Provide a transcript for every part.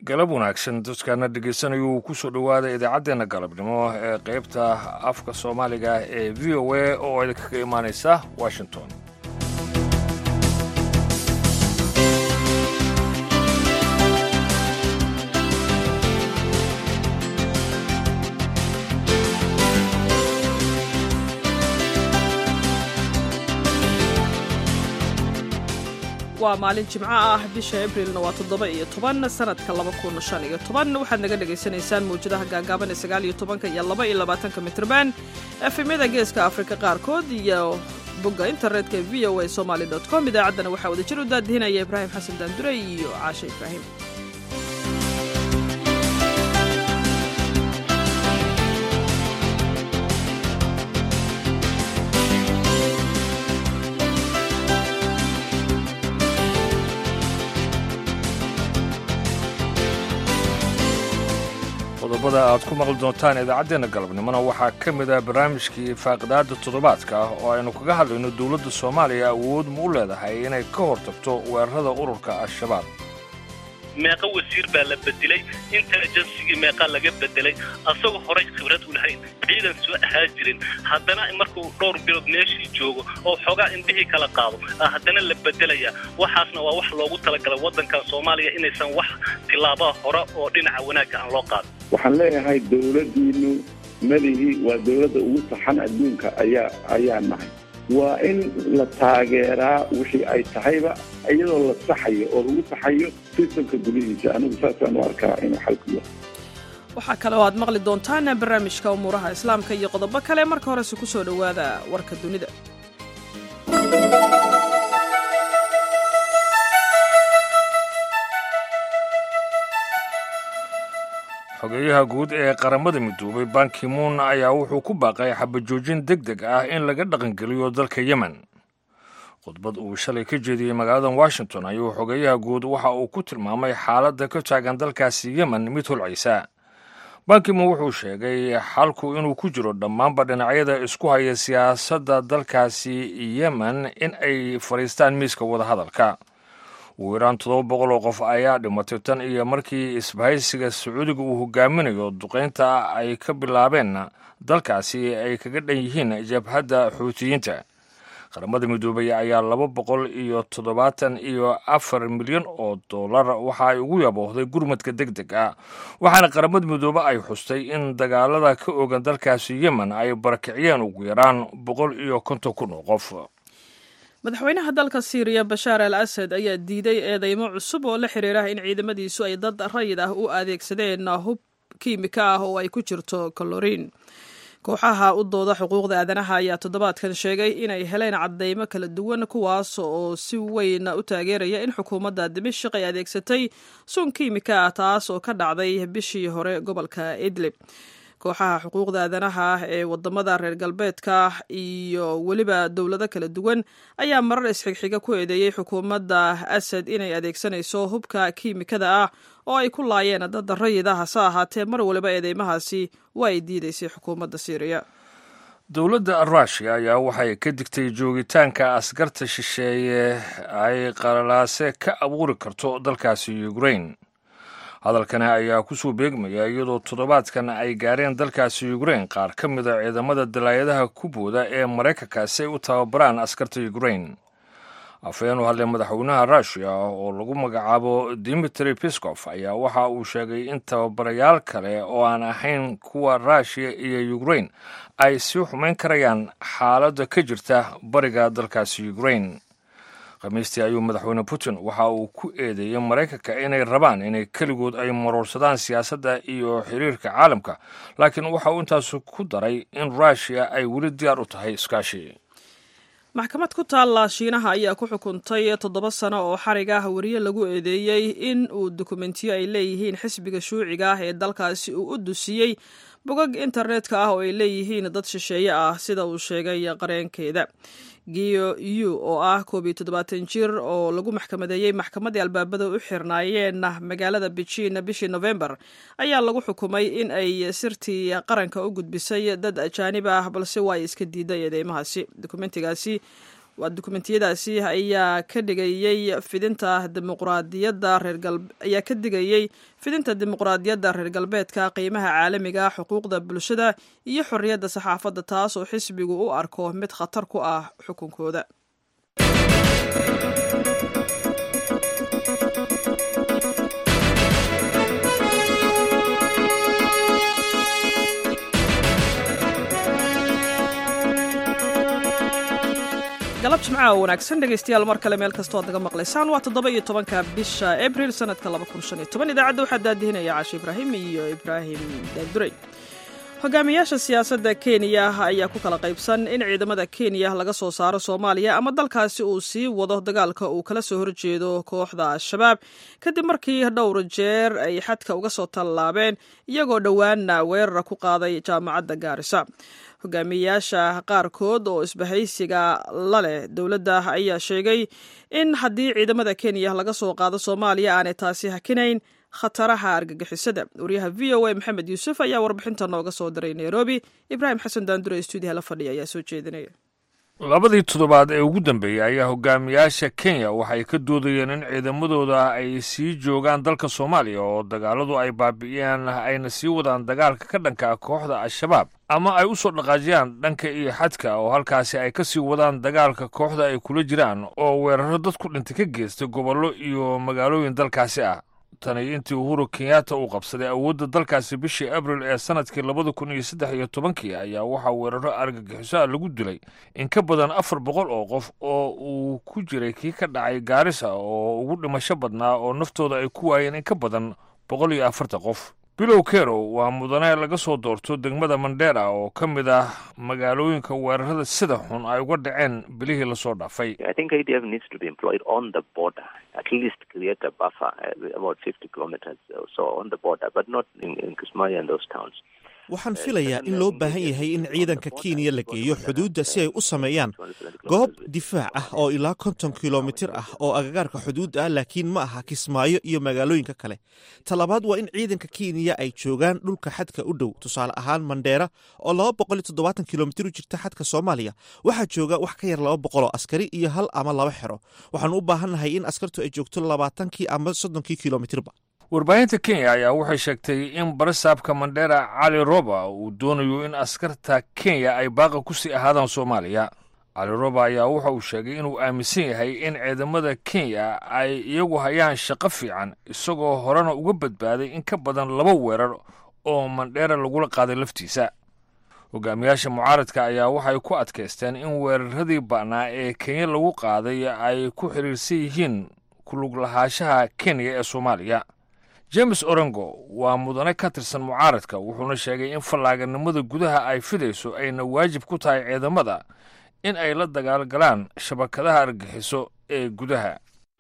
galab wanaagsan dadkaana dhegeysanaya uu kusoo dhowaada idaacaddeenna galabnimo ee qaybta afka soomaaliga ee v o a oo idinkaga imaanaysa washington waa maalin jimco ah bisha abrilna waa toddoba iyo toban sanadka laba kun shan iyo toban waxaad naga dhagaysanaysaan mawjadaha gaagaaban ee sagaal iyo tobanka iyo laba iyo labaatanka mitrban efemyada geeska afrika qaarkood iyo bogga internetka v o a somaly com idaacaddana waxaa wada jir u daadihinaya ibraahim xasan daandure iyo caashe ibraahim qodobada aad ku maqli doontaan idaacaddeenna galabnimona waxaa ka mid ah barnaamijkii faaqidaada toddobaadka ah oo aynu kaga hadlayno dowladda soomaaliya awood ma u leedahay inay ka hortagto weerarada ururka al-shabaab meeqa wasiir baa la bedelay intelijensigii meeqaa laga bedelay asagoo horay khibrad u lahayn ciidan soo ahaa jirin haddana markuu dhowr bilood meeshii joogo oo xoogaa indhihii kala qaado haddana la bedelaya waxaasna waa wax loogu talagalay waddankan soomaaliya inaysan wax tillaabaa hore oo dhinaca wanaagga aan loo qaadin waxaan leeyahay dowladdiinu madihi waa dowladda ugu saxan adduunka ayaa ayaa nahay waa in la taageeraa wixii ay tahayba iyadoo la saxayo oo lagu saxayo sistamka gudihiisa anigu saasaan u arkaa inuu xalku yahay waxaa kale oo aad maqli doontaan barnaamijka umuuraha islaamka iyo qodobo kale marka horese ku soo dhowaada warka dunida xogeeyaha guud ee qaramada midoobay bankimuun ayaa wuxuu ku baaqay xabajoojin deg deg ah in laga dhaqangeliyo dalka yemen khudbad uu shalay ka jeediyey magaalada washington ayuu xogeeyaha guud waxa uu ku tilmaamay xaaladda ka taagan dalkaasi yemen mid holcaysa bankimuun wuxuu sheegay xalku inuu ku jiro dhammaanba dhinacyada isku haya siyaasadda dalkaasi yemen in ay fadhiistaan miiska wadahadalka ugu yaraan toddoba boqol oo qof ayaa dhimatay tan iyo markii isbahaysiga sacuudiga uu hogaaminayo duqaynta ay ka bilaabeen dalkaasi ay kaga dhan yihiin jabhadda xuutiyiinta qaramada midoobay ayaa laba boqol iyo toddobaatan iyo afar milyan oo dollar waxa ay ugu yaboohday gurmadka deg deg ah waxaana qaramada midoobe ay xustay in dagaalada ka ogan dalkaasi yemen ay barakiciyeen ugu yaraan boqol iyo konton kun oo qof madaxweynaha dalka siiriya bashaar al asad ayaa diiday eedeymo cusub oo la xiriira in ciidamadiisu ay dad rayid ah u adeegsadeen hub kiimika ah oo ay ku jirto kaloriin kooxaha u dooda xuquuqda aadanaha ayaa toddobaadkan sheegay inay heleen caddeymo kala duwan kuwaas oo si weyn u taageeraya in xukuumadda dimashik ay adeegsatay sun kiimika ah taas oo ka dhacday bishii hore gobolka idlib kooxaha xuquuqda aadanaha ee wadamada reer galbeedka iyo weliba dowlado kala duwan ayaa marar isxigxiga ku eedeeyey xukuumadda asad inay adeegsanayso hubka kiimikada ah oo ay ku laayeen dad rayid ah hase ahaatee mar waliba eedeymahaasi waa ay diidaysay xukuumadda siiriya dowladda ruushia ayaa waxay ka digtay joogitaanka askarta shisheeye ay qalalaase ka abuuri karto dalkaasi ukrain hadalkani ayaa kusoo beegmaya iyadoo toddobaadkan ay gaareen dalkaasi ukrain qaar ka mid a ciidamada dalaayadaha ku booda ee maraykanka si ay u tababaraan askarta ukrain afhayeen u hadlay madaxweynaha ruushiya oo lagu magacaabo dimitri piskof ayaa waxa uu sheegay in tababarayaal kale oo aan ahayn kuwa ruushiya iyo ukrain ay sii xumayn karayaan xaaladda ka jirta bariga dalkaasi ukrain khamiistii ayuu madaxweyne putin waxa uu ku eedeeyey maraykanka inay rabaan inay keligood ay maroorsadaan siyaasadda iyo xiriirka caalamka laakiin waxa uu intaas ku daray in ruushiya ay weli diyaar u tahay iskaashi maxkamad ku taalla shiinaha ayaa ku xukuntay toddoba sano oo xarig ah weriye lagu eedeeyey in uu dukumentiyo ay leeyihiin xisbiga shuuciga ah ee dalkaasi uu u dusiyey bogag internetka ah oo ay leeyihiin dad shisheeye ah sida uu sheegay qareenkeeda giyo yu oo ah koob iyo toddobaatan jir oo lagu maxkamadeeyey maxkamaddii albaabada u xirnaayeen magaalada bejiin bishii nofembar ayaa lagu xukumay in ay sirtii qaranka u gudbisay dad ajaanib ah balse waa ay iska diiday eedeymahaasi dokumentigaasi waa dukumentiyadaasi ayaa ka dhigayey fidinta dimuqraadiyadda reer ayaa ka digayey fidinta dimuqraadiyadda reer galbeedka qiimaha caalamiga xuquuqda bulshada iyo xorriyadda saxaafadda taas oo xisbigu u arko mid khatar ku ah xukunkooda galab jimcaha wanaagsan dhegaystayaal mar kale meel kastoo ad naga maqlaysaan waa toddoba iyo tobanka bisha abril sanadka laba kun shan iyo toban idaacadda waxaa daadihinaya cashe ibraahim iyo ibraahim daadurey hogaamiyaasha siyaasadda kenya ayaa ku kala qaybsan in ciidamada kenya laga soo saaro soomaaliya ama dalkaasi uu sii wado dagaalka uu kala soo horjeedo kooxda al-shabaab kadib markii dhowr jeer ay xadka uga soo tallaabeen iyagoo dhowaana weerara ku qaaday jaamacadda gaarisa hogaamiyayaasha qaarkood oo isbahaysiga la leh dowladda ayaa sheegay in haddii ciidamada kenya laga soo qaado soomaaliya aanay taasi hakinayn khataraha argagixisada wariyaha v o a maxamed yuusuf ayaa warbixinta nooga soo diray nairobi ibraahim xasan daandure stuudiyaha la fadhiya ayaa soo jeedinaya labadii toddobaad ee ugu dambeeyey ayaa hogaamiyaasha kenya waxay ka doodayeen in ciidamadooda ay sii joogaan dalka soomaaliya oo dagaaladu ay baabi'iyeen ayna sii wadaan dagaalka ka dhanka kooxda al-shabaab ama ay u soo dhaqaajiyaan dhanka iyo xadka oo halkaasi ay ka sii wadaan dagaalka kooxda ay kula jiraan oo weeraro dad ku dhintay ka geystay gobollo iyo magaalooyin dalkaasi ah tani intii uhuru kenyatta uu qabsaday awoodda dalkaasi bishii abril ee sannadkii labada kun iyo saddex iyo tobankii ayaa waxaa weeraro argagixiso ah lagu dilay in ka badan afar boqol oo qof oo uu ku jiray kii ka dhacay gaarisa oo ugu dhimasho badnaa oo naftooda ay ku waayeen in ka badan boqol iyo afartan qof bilow kerow waa mudane laga soo doorto degmada mandera oo ka mid ah magaalooyinka weerarada sida xun ay uga dhaceen bilihii lasoo dhaafay waxaan filayaa in loo baahan yahay in ciidanka kenya la geeyo xuduudda si ay u sameeyaan goob difaac ah oo ilaa konton kilomitir ah oo agagaarka xuduudda ah laakiin ma aha kismaayo iyo magaalooyinka kale talabaad waa in ciidanka kenya ay joogaan dhulka xadka u dhow tusaale ahaan mandheera oo laba boqol iyo toddobaatan kilomitir u jirta xadka soomaaliya waxaa jooga wax ka yar laba boqol oo askari iyo hal ama laba xero waxaan u baahannahay in askartu ay joogto labaatankii ama soddonkii kilomitirba warbaahinta kenya ayaa waxay sheegtay in barasaabka mandera cali roba uu doonayo in askarta kenya ay baaqa ku sii ahaadaan soomaaliya cali roba ayaa waxa uu sheegay inuu aaminsan yahay in ciidamada kenya ay iyagu hayaan shaqo fiican isagoo horena uga badbaaday in ka badan laba weerar oo mandheera lagula qaaday laftiisa hogaamiyaasha mucaaradka ayaa waxay ku adkaysteen in weeraradii ba'naa ee kenya lagu qaaday ay ku xidhiirsan yihiin kulug lahaanshaha kenya ee soomaaliya james orengo waa mudane ka tirsan mucaaradka wuxuuna sheegay in fallaaganimada gudaha ay fidayso ayna waajib ku tahay ciidamada in ay la dagaalgalaan shabakadaha argaxiso ee gudaha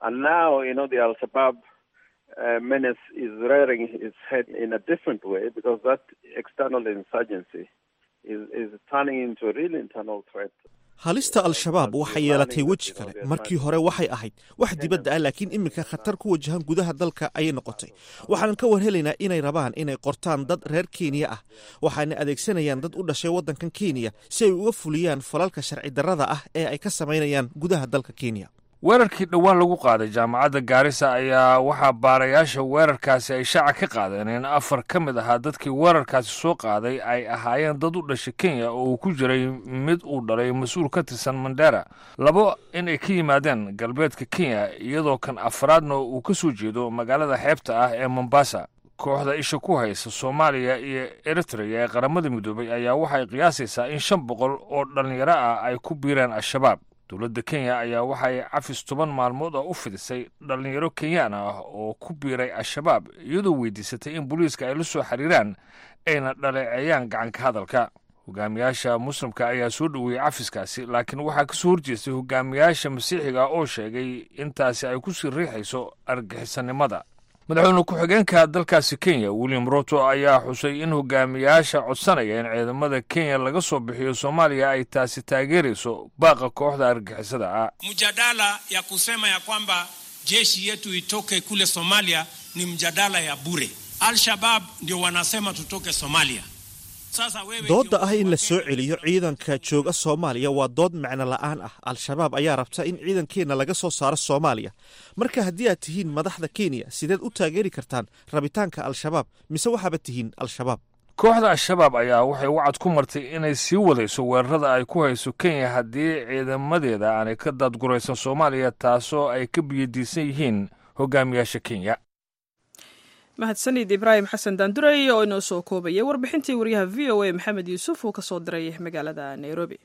halista al-shabaab waxay yeelatay weji kale markii hore waxay ahayd wax dibadda ah laakiin iminka khatar ku wajahan gudaha dalka ayay noqotay waxaanan ka warhelaynaa inay rabaan inay qortaan dad reer kenya ah waxaana adeegsanayaan dad u dhashay waddankan kenya si ay uga fuliyaan falalka sharci darrada ah ee ay ka samaynayaan gudaha dalka kenya weerarkii dhowaan lagu qaaday jaamacadda gaarisa ayaa waxaa baarayaasha weerarkaasi ay shaaca ka qaadeen in afar ka mid ahaa dadkii weerarkaasi soo qaaday ay ahaayeen dad u dhashay kenya oo uu ku jiray mid uu dhalay mas-uul ka tirsan mandera labo inay ka yimaadeen galbeedka kenya iyadoo kan afraadna uu ka soo jeedo magaalada xeebta ah ee mombasa kooxda isha ku haysa soomaaliya iyo eritreya ee qaramada midoobay ayaa waxay qiyaasaysaa in shan boqol oo dhallinyaro ah ay ku biireen al-shabaab dowladda kenya ayaa waxay cafis toban maalmood ah u fidisay dhallinyaro kenyaan ah oo ku biiray al-shabaab iyadoo weydiisatay in booliiska ay la soo xiriiraan ayna dhaleeceeyaan gacanka hadalka hogaamiyaasha muslimka ayaa soo dhoweeyey cafiskaasi laakiin waxaa ka soo horjeestay hogaamiyaasha masiixiga oo sheegay intaasi ay ku sii riixayso argixisannimada madaxweyne ku-xigeenka dalkaasi kenya william ruto ayaa xusay in hogaamiyaasha codsanaya in ciidamada kenya laga soo bixiyo soomaaliya ay taasi taageerayso baaqa kooxda argixisada ah mjadala ya kusema ya kwamba jeshi yetu itoke kule Somalia ni mjadala ya bure. Al-Shabab ndio wanasema tutoke Somalia, doodda ah in la soo celiyo ciidanka jooga soomaaliya waa dood macno la'aan ah al-shabaab ayaa rabta in ciidankeenna laga soo saaro soomaaliya marka haddii aad tihiin madaxda kenya sideed u taageeri kartaan rabitaanka al-shabaab mise waxaaba tihiin al-shabaab kooxda al-shabaab ayaa waxay wacad ku martay inay sii wadayso weerarada ay ku hayso kenya haddii ciidamadeeda aanay ka daadguraysan soomaaliya taasoo ay ka biyadiisan yihiin hogaamiyaasha kenya mahadsanid ibraahim xasan daandurey oo inoo soo koobaya warbixintii wariyaha v o a maxamed yuusuf uu ka soo diray magaalada nairobi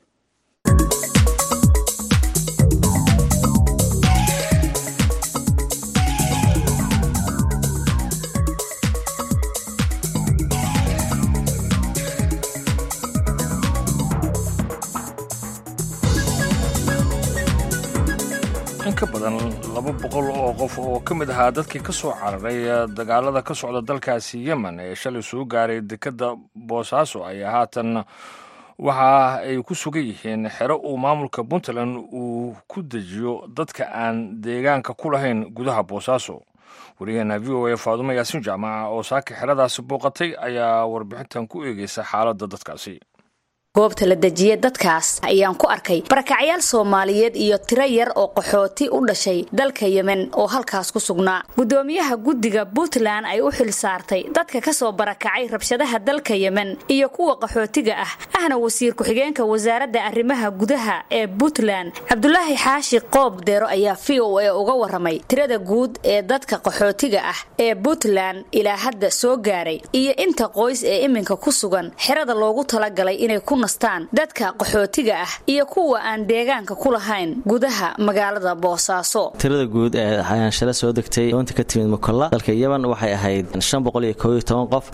in ka badan laba boqol oo qof oo ka mid ahaa dadkii ka soo cararay dagaalada ka socda dalkaasi yemen ee shalay soo gaaray dekedda boosaaso ayaa haatan waxa ay ku sugan yihiin xero uu maamulka puntland uu ku dejiyo dadka aan deegaanka ku lahayn gudaha boosaaso wariyaheena v o a faadumo yaasiin jaamaca oo saaka xeradaasi booqatay ayaa warbixintan ku eegeysa xaaladda dadkaasi goobta la dejiya dadkaas ayaan ku arkay barakacyaal soomaaliyeed iyo tiro yar oo qaxooti u dhashay dalka yemen oo halkaas ku sugnaa gudoomiyaha guddiga puntland ay u xil saartay dadka kasoo barakacay rabshadaha dalka yemen iyo kuwa qaxootiga ah ahna wasiir ku-xigeenka wasaaradda arrimaha gudaha ee puntland cabdulaahi xaashi qoob deero ayaa v o a uga waramay tirada guud ee dadka qaxootiga ah ee puntland ilaa hadda soo gaaray iyo inta qoys ee iminka ku sugan xerada loogu talagalay inay ku dadka qaxootiga ah iyo kuwa aan deegaanka ku lahayn gudaha magaalada boosaaso tirada guud ee shala soo degtay doonta ka timid mukolla dalka yemen waxay ahayd qof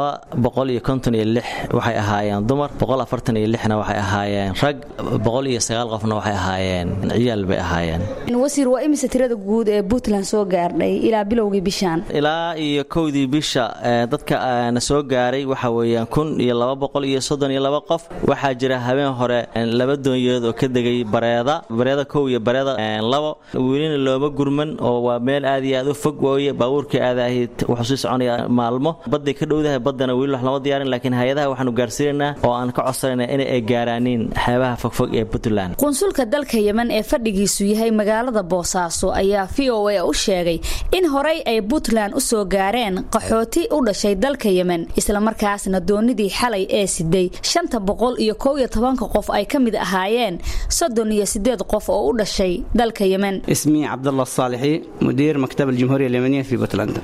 waxay ahaayeen dumar na waxay ahaayeen rag qofna waxay ahaayeen ciyaal bay ahaayeen wasiir waa imise tirada guud ee puntland soo gaardhay ilaa bilowgii bishaan ilaa iyo kowdii bisha dadka na soo gaaray waxa weeyaan kun iyo laba boqol iyo soddon iyo laba qof waxaa jira habeen hore laba doonyood oo ka degay bareeda bareeda kow iyo bareeda labo welina looma gurman oo waa meel aad iyo aad u fog wooye baabuurkai aadaahid wuxuu sii soconaya maalmo badday ka dhowdahay baddana weli wax lama diyaarin laakiin hay-adaha waxaanu gaarsiinaynaa oo aan ka codsanayna in ay gaaraaniin xeebaha fogfog ee puntland qunsulka dalka yemen ee fadhigiisu yahay magaalada boosaaso ayaa v o a u sheegay in horey ay puntland u soo gaareen qaxooti u dhashay dalka yemen islamarkaasna doonidii xalay ee siday shanta boqol iyo kow iyo tobanka qof ay ka mid ahaayeen soddon iyo sideed qof oo u dhashay dalka yemen اسمي عبد الله الصالحي مدير مكتب الجمهورية اليمنية في بوتلندا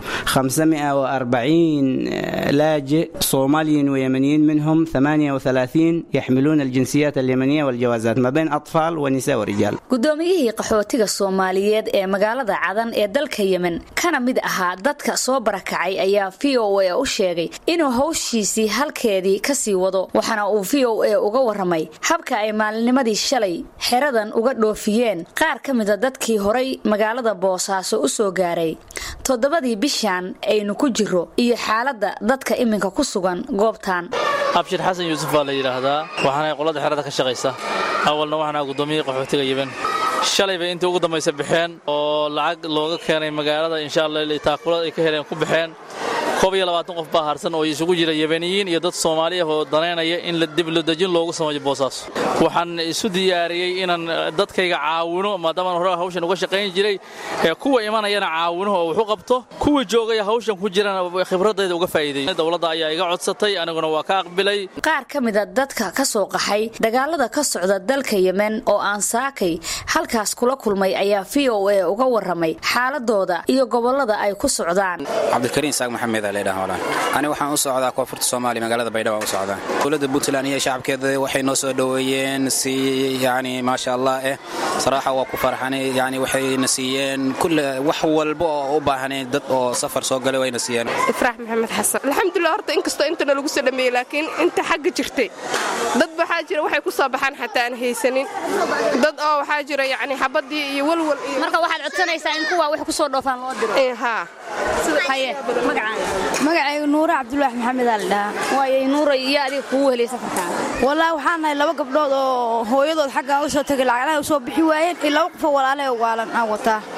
540 لاجئ صوماليين ويمنيين منهم 38 يحملون الجنسيات اليمنية والجوازات ما بين أطفال ونساء ورجال gudoomiyihii qaxootiga soomaaliyeed ee magaalada cadan ee dalka yemen kana mid ahaa dadka soo barakacay ayaa v o a u sheegay inuu hawshiisii halkeedii kasii wado waxaana uu v o a uga waramay habka ay maalinimadii shalay xeradan uga dhoofiyeen qaar ka mida dadkii horay magaalada boosaaso u soo gaaray toddobadii bishan aynu ku jiro iyo xaaladda dadka iminka ku sugan goobtan abshir xasan yuusuf baa la yidhaahdaa waxaana qolada xerada ka shaqaysa awalna waxaana gudoomiyihii qaxootiga yemen shalay bay intii ugu dambaysa baxeen oo lacag looga keenay magaalada insha allah taakulada ay ka heleen ku baxeen koob iyo labaatan qof baa harsan oo isugu jira yemeniyiin iyo dad soomaaliya oo danaynaya in dibladejin loogu sameeyo boosaaso waxaan isu diyaariyey inaan dadkayga caawino maadaamaan hore hawshan uga shaqayn jiray kuwa imanayana caawino oo waxu qabto kuwa joogaya hawshan ku jirana khibradayda uga faa'iideey dowladda ayaa iga codsatay aniguna waa ka aqbilay qaar ka mida dadka ka soo qaxay dagaalada ka socda dalka yemen oo aan saakay halkaas kula kulmay ayaa v o a uga waramay xaaladooda iyo gobolada ay ku socdaan cabdikariin saaq maxamed ani waxaan u socdaa koonfurta soomaaliya magaalada baydhabo aan u socdaa dowladda puntland iyo shacabkeeda waxay noo soo dhoweeyeen si yani maasha allah eh saraaxa waa ku farxanay yani waxayna siiyeen kulle wax walba oo u baahanay dad oo safar soo galay wayna siiyeen ifraax maxamed xasan alxamdulilah horta inkastoo intana lagu soo dhameeyey laakiin inta xagga jirtay dad waxaa jira waxay ku soo baxaan xataa aan haysanin dad oo waxaa jira yani xabadii iyo walwal iyo marka waxaad codsanaysaa in kuwa wax ku soo dhoofaan loo diro haa haye magacaaga magacaygu nuure cabdulaax maxamed aa la dhahaa waayay nuura iyo adiga kugu helay safarkaan wallaahi waxaan nahay laba gabdhood oo hooyadood xaggaa u soo tegay lacaglaha u soo bixi waayeen iyo laba qofoo walaalahe waalan aan wataa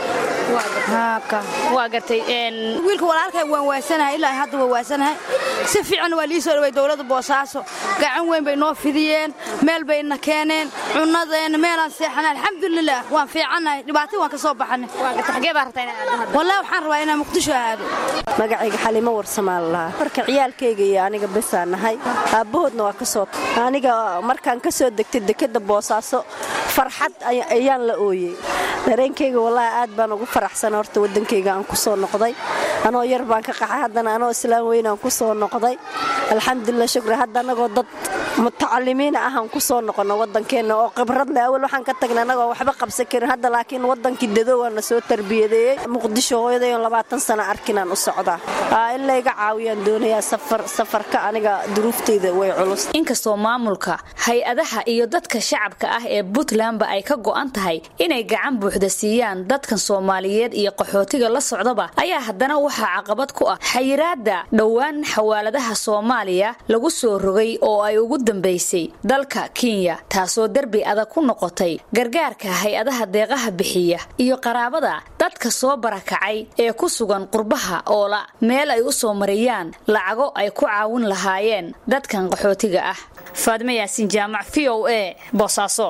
waa gartay wiilka walaalkay waan waasanahay ilaa hadda waa waasanahay si fiican waa lii soo dhaway dowladda boosaaso gacan weyn bay noo fidiyeen meel bayna keeneen cunnadeena meelaan seexanay alxamdulilah waan fiicannahay dhibaato waan ka soo baxanay wallah waxaan rabaa inaan muqdisho aado magacayga xalimo warsamaan lahaa marka ciyaalkayga iyo aniga besaa nahay aabbahoodna waa ka soo aniga markaan ka soo degtay dekadda boosaaso farxad ayaan la ooyey dareenkayga wallaahi aad baan ugu faraxsan horta waddankayga aan ku soo noqday anoo yar baan ka qaxay haddana anoo islaan weynaan ku soo noqday alxamdulilah shukri hadda annagoo dad mutacalimiina ahaan ku soo noqono waddankeenna oo khibrad leh awal waxaan ka tagnay annagoo waxba qabsan karin hadda laakiin waddankii dadowaa na soo tarbiyadeeyey muqdisho hooyadayon labaatan sano arkinaan u socdaa in layga caawiyaan doonayaa safarka aniga duruuftayda way culus inkastoo maamulka hay-adaha iyo dadka shacabka ah ee puntlandba ay ka go'an tahay inay gacan buuxda siiyaan dadkan soomaaliyeed iyo qaxootiga la socdaba ayaa haddana waxaa caqabad ku ah xayiraada dhowaan xawaaladaha soomaaliya lagu soo rogay oo ay ugu dambaysay dalka kenya taasoo derbi adag ku noqotay gargaarka hay-adaha deeqaha bixiya iyo qaraabada dadka soo barakacay ee ku sugan qurbaha oola meel ay u soo mariyaan lacago ay ku caawin lahaayeen dadkan qaxootiga ah faadimo yaasiin jaamac v o a boosaaso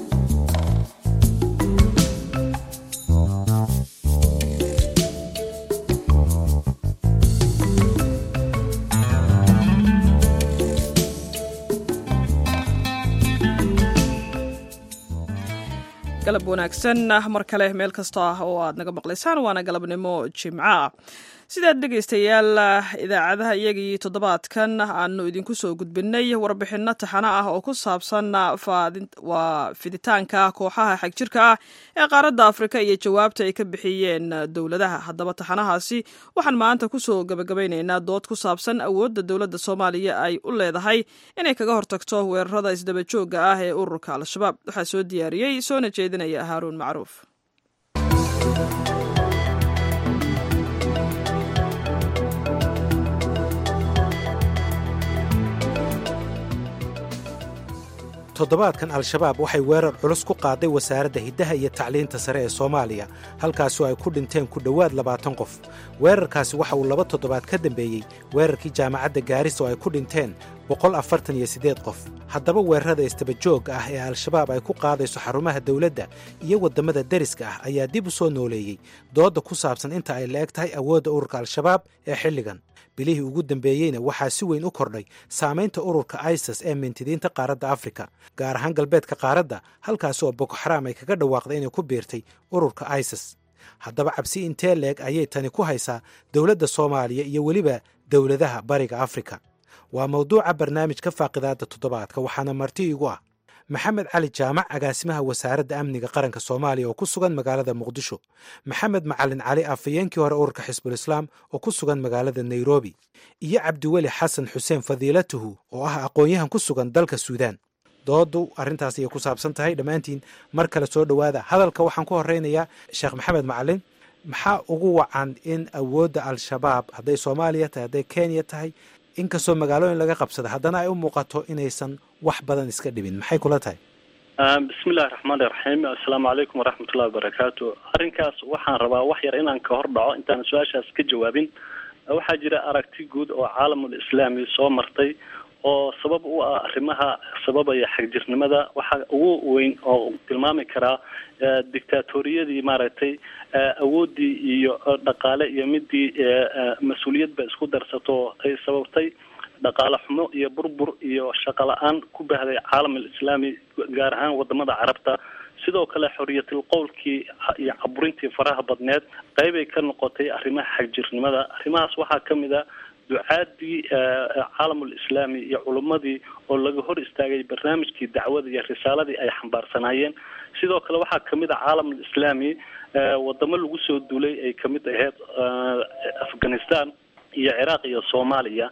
galab wanaagsan mar kale meel kasta ah oo aad naga maqlaysaan waana galabnimo jimco ah sidaad dhegaystayaal idaacadaha iyagii toddobaadkan aanu idinku soo gudbinay warbixinno taxano ah oo ku saabsan waa fiditaanka kooxaha xagjirka ah ee qaaradda afrika iyo jawaabta ay ka bixiyeen dowladaha haddaba taxanahaasi waxaan maanta kusoo gabagabaynaynaa dood ku saabsan awoodda dowladda soomaaliya ay u leedahay inay kaga hortagto weerarada isdabajooga ah ee ururka al-shabaab waxaa soo diyaariyey soona jeedinaya haaruun macruuf toddobaadkan al-shabaab waxay weerar culus ku qaaday wasaaradda hiddaha iyo tacliinta sare ee soomaaliya halkaasoo ay ku dhinteen ku dhowaad labaatan qof weerarkaasi waxa uu laba toddobaad ka dambeeyey weerarkii jaamacadda gaaris oo ay ku dhinteen boqol afartan iyo siddeed qof haddaba weerarada istabajooga ah ee al-shabaab ay ku qaadayso xarumaha dowladda iyo waddamada deriska ah ayaa dib u soo nooleeyey doodda ku saabsan inta ay la-eg tahay awoodda ururka al-shabaab ee xilligan bilihii ugu dambeeyeyna waxaa si weyn u kordhay saamaynta ururka isis ee mintidiinta qaaradda afrika gaar ahaan galbeedka qaaradda halkaas oo boko xaraam ay kaga dhawaaqday inay ku biirtay ururka isis haddaba cabsi intee leeg ayay tani ku haysaa dowladda soomaaliya iyo weliba dowladaha bariga afrika waa mawduuca barnaamijka faaqidaadda toddobaadka waxaana marti igu ah maxamed cali jaamac agaasimaha wasaaradda amniga qaranka soomaaliya oo ku sugan magaalada muqdisho maxamed macalin cali afhayeenkii hore ururka xisbul islaam oo ku sugan magaalada nairobi iyo cabdiweli xasan xuseen fadiilatuhu oo ah aqoon-yahan ku sugan dalka suudaan dooddu arrintaas ayay ku saabsan tahay dhammaantiin mar kale soo dhowaada hadalka waxaan ku horeynayaa sheekh maxamed macalin maxaa ugu wacan in awoodda al-shabaab hadday soomaaliya tahay hadday kenya tahay inkastoo magaalooyin laga qabsada haddana ay u muuqato inaysan wax badan iska dhibin maxay kula tahay bismi illahi raxmaani raxiim assalaamu calaykum waraxmatullahi wabarakaatu arrinkaas waxaan rabaa wax yar inaan ka hor dhaco intaan su-aashaas ka jawaabin waxaa jira aragti guud oo caalamul islaami soo martay oo sabab u ah arrimaha sababaya xagjirnimada waxaa ugu weyn oo tilmaami karaa dictaatoriyadii maaragtay awooddii iyo dhaqaale iyo midii mas-uuliyadba isku darsato ay sababtay dhaqaale xumo iyo burbur iyo shaqo la-aan ku bahday caalam alislaami gaar ahaan wadamada carabta sidoo kale xoriyatil qowlkii iyo caburintii faraha badneed qeybay ka noqotay arrimaha xagjirnimada arrimahaas waxaa ka mid a ducaadii caalamul islaami iyo culummadii oo laga hor istaagay barnaamijkii dacwada iyo risaaladii ay xambaarsanaayeen sidoo kale waxaa kamid a caalamul islaami wadamo lagu soo duulay ay kamid ahayd afghanistan iyo ciraaq iyo soomaaliya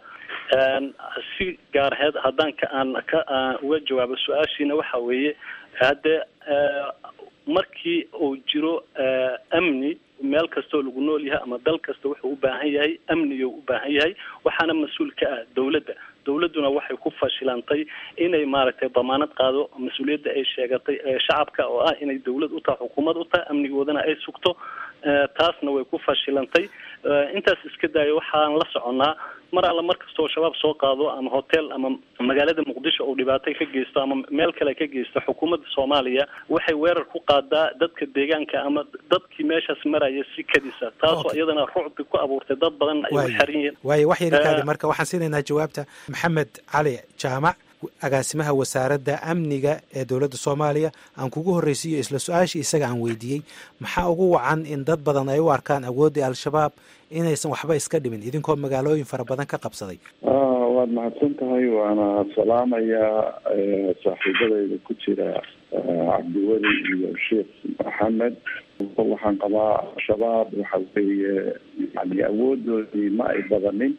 si gaar aheed haddaan ka aan ka uga jawaabo su-aashiina waxa weeye haddee markii uu jiro amni meel kastoo lagu nool yahay ama dal kasta wuxuu u baahan yahay amniga u baahan yahay waxaana mas-uul ka ah dowladda dowladduna waxay ku fashilantay inay maaragtay damaanad qaado mas-uuliyadda ay sheegatay ee shacabka oo ah inay dowlad u tahay xukuumad u tahay amnigoodana ay sugto taasna way ku fashilantay intaas iska daayo waxaan la soconnaa mar alla mar kasta oo shabaab soo qaado ama hotel ama magaalada muqdisho uu dhibaatay ka geysto ama meel kale ka geysto xukuumadda soomaaliya waxay weerar ku qaadaa dadka deegaanka ama dadkii meeshaas maraya si kadisa taasoo iyadana rucbi ku abuurtay dad badan ay u xaran yihiin waayo wax yari kaadi marka waxaan siinaynaa jawaabta maxamed cali jaamac agaasimaha wasaaradda amniga ee dowladda soomaaliya aan kugu horreysiiyo isla su-aashii isaga aan weydiiyey maxaa ugu wacan in dad badan ay u arkaan awooddii al-shabaab inaysan waxba iska dhimin idinkoo magaalooyin fara badan ka qabsaday waad mahadsan tahay waana salaamayaa saaxiibadayda ku jira cabdiweli iyo sheekh maxamed waxaan qabaa al-shabaab waxa weeye yani awoodoodii ma ay badanin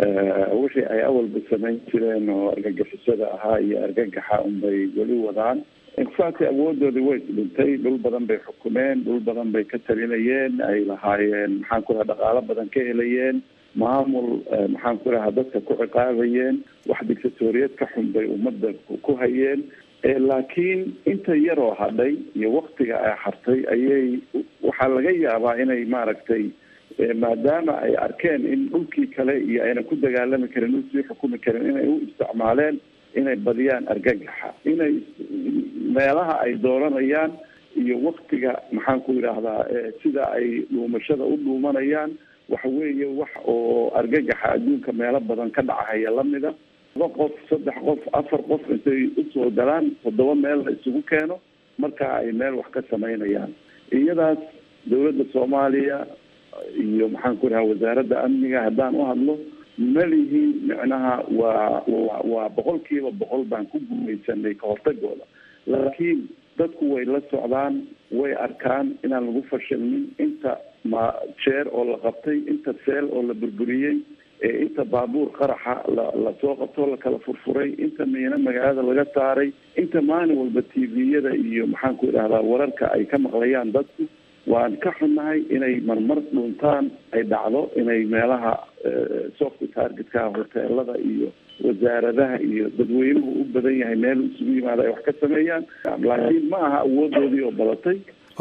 wixii ay awalba samayn jireen oo argagixisada ahaa iyo argagaxa unbay weli wadaan infact awoodoodii way isdhintay dhul badan bay xukumeen dhul badan bay ka talinayeen ay lahaayeen maxaan ku raha dhaqaalo badan ka helayeen maamul maxaan ku rahaa dadka ku ciqaabayeen wax dictatoriyad ka xun bay ummadda ku hayeen laakiin inta yaroo hadhay iyo waktiga ay hartay ayay waxaa laga yaabaa inay maaragtay maadaama ay arkeen in dhulkii kale iyo aynan ku dagaalami karin dhul sii xukumi karin inay u isticmaaleen inay badiyaan argagaxa inay meelaha ay dooranayaan iyo waktiga maxaan ku yidhaahdaa sida ay dhuumashada u dhuumanayaan waxa weeye wax oo argagaxa adduunka meelo badan ka dhacahaya lamida laba qof saddex qof afar qof intay usoo galaan toddoba meel la isugu keeno markaa ay meel wax ka samaynayaan iyadaas dowladda soomaaliya iyo maxaan ku dhaha wasaaradda amniga haddaan u hadlo malihiin micnaha waa wa waa boqol kiiba boqol baan ku gumaysanay ka hortagooda laakiin dadku way la socdaan way arkaan inaan lagu fashilmin inta ma jeer oo la qabtay inta seel oo la burburiyey inta baabuur qaraxa la lasoo qabtoo la kala furfuray inta miino magaalada laga saaray inta maalin walba t v-yada iyo maxaan ku idhahdaa wararka ay ka maqlayaan dadku waan ka xunnahay inay marmar dhuntaan ay dhacdo inay meelaha soft targetka hoteelada iyo wasaaradaha iyo dadweynuhu u badan yahay meel isugu yimaada ay wax ka sameeyaan laakiin ma aha awoodoodii oo badatay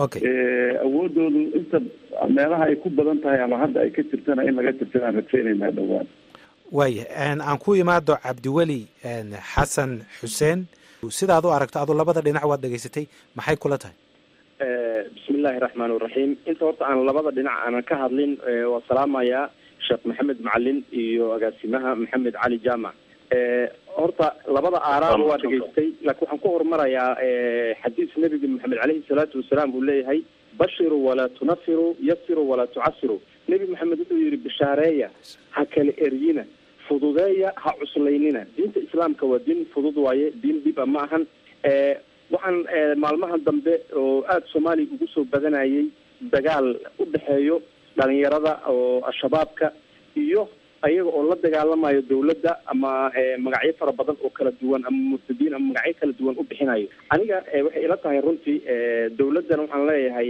awoodoodu inta meelaha ay ku badan tahay ama hadda ay ka jirtana in laga tirtanaan rajaynaynaa dhowaan waaya aan ku imaado cabdiweli xasan xuseen sidaad u aragto adu labada dhinac waad dhegaysatay maxay kula tahay bismi illaahi raxmaan iraxiim inta horta aan labada dhinac aanan ka hadlin waa salaamayaa sheekh maxamed macalin iyo agaasimaha maxamed cali jaamac horta labada aaraaba waa dhegaystay laakiin waxaan ku horumarayaa xadiis nebiga maxamed caleyhi salaatu wasalaam uu leeyahay bashiru walaa tunafiru yasiru walaa tucasiru nebi maxamed wuxuu yihi bishaareeya ha kala eryina fududeeya ha cuslaynina diinta islaamka waa diin fudud waaye diin dhiba ma ahan waxaan maalmahan dambe oo aada soomaaliya ugu soo badanayay dagaal u dhexeeyo dhalinyarada oo al-shabaabka iyo ayaga oo la dagaalamayo dawladda ama magacyo fara badan oo kala duwan ama murtadiin ama magacyo kala duwan u bixinayo aniga waxay ila tahay runtii dawladdana waxaan leeyahay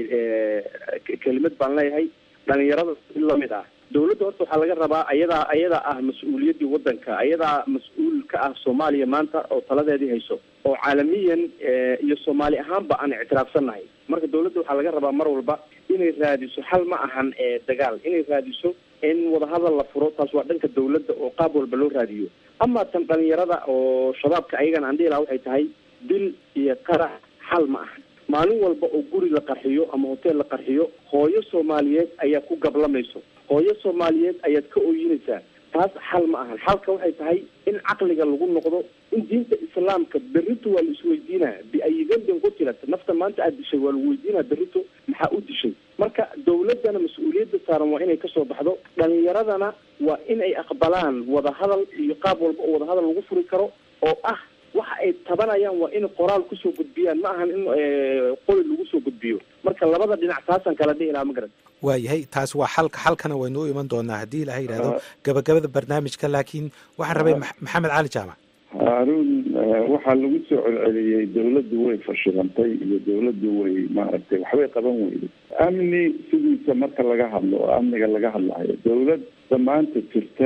kelimad baan leeyahay dhalinyarada si lamid ah dawladda horta waxaa laga rabaa ayadaa ayadaa ah mas-uuliyaddii waddanka ayadaa mas-uul ka ah soomaaliya maanta oo taladeedii hayso oo caalamiyan iyo soomaali ahaanba aan ictiraafsannahay marka dawladda waxaa laga rabaa mar walba inay raadiso xal ma ahan dagaal inay raadiso in wadahadal la furo taas waa dhanka dawladda oo qaab walba loo raadiyo ama tan dhalinyarada oo shabaabka ayagana aan dhihi laha waxay tahay dil iyo qarax xal ma ahan maalin walba oo guri la qarxiyo ama hotel la qarxiyo hooyo soomaaliyeed ayaa ku gablamayso hooyo soomaaliyeed ayaad ka ooyinaysaa taas xal ma ahan xalka waxay tahay in caqliga lagu noqdo in diinta islaamka berrito waa la isweydiinaa biayi dembin qutilat nafta maanta aada dishay waa lagu weydiinaa berrito maxaa u dishay marka dawladdana mas-uuliyadda saaran waa inay kasoo baxdo dhalinyaradana waa in ay aqbalaan wadahadal iyo qaab walba oo wadahadal lagu furi karo oo ah waxa ay tabanayaan waa in qoraal kusoo gudbiyaan ma ahan in qoli lagu soo gudbiyo marka labada dhinac taasaan kala dhihi lahaa ma garan waayahay taas waa xalka xalkana waynu u iman doonaa haddii ilaha yidhahdo gabagabada barnaamijka laakiin waxaan rabay maxamed cali jaamac haarun waxaa lagu soo celceliyey dawladdu way fashilantay iyo dawladdu way maaragtay waxbay qaban weyday amni sidiisa marka laga hadlo oo amniga laga hadlayo dawladda maanta jirta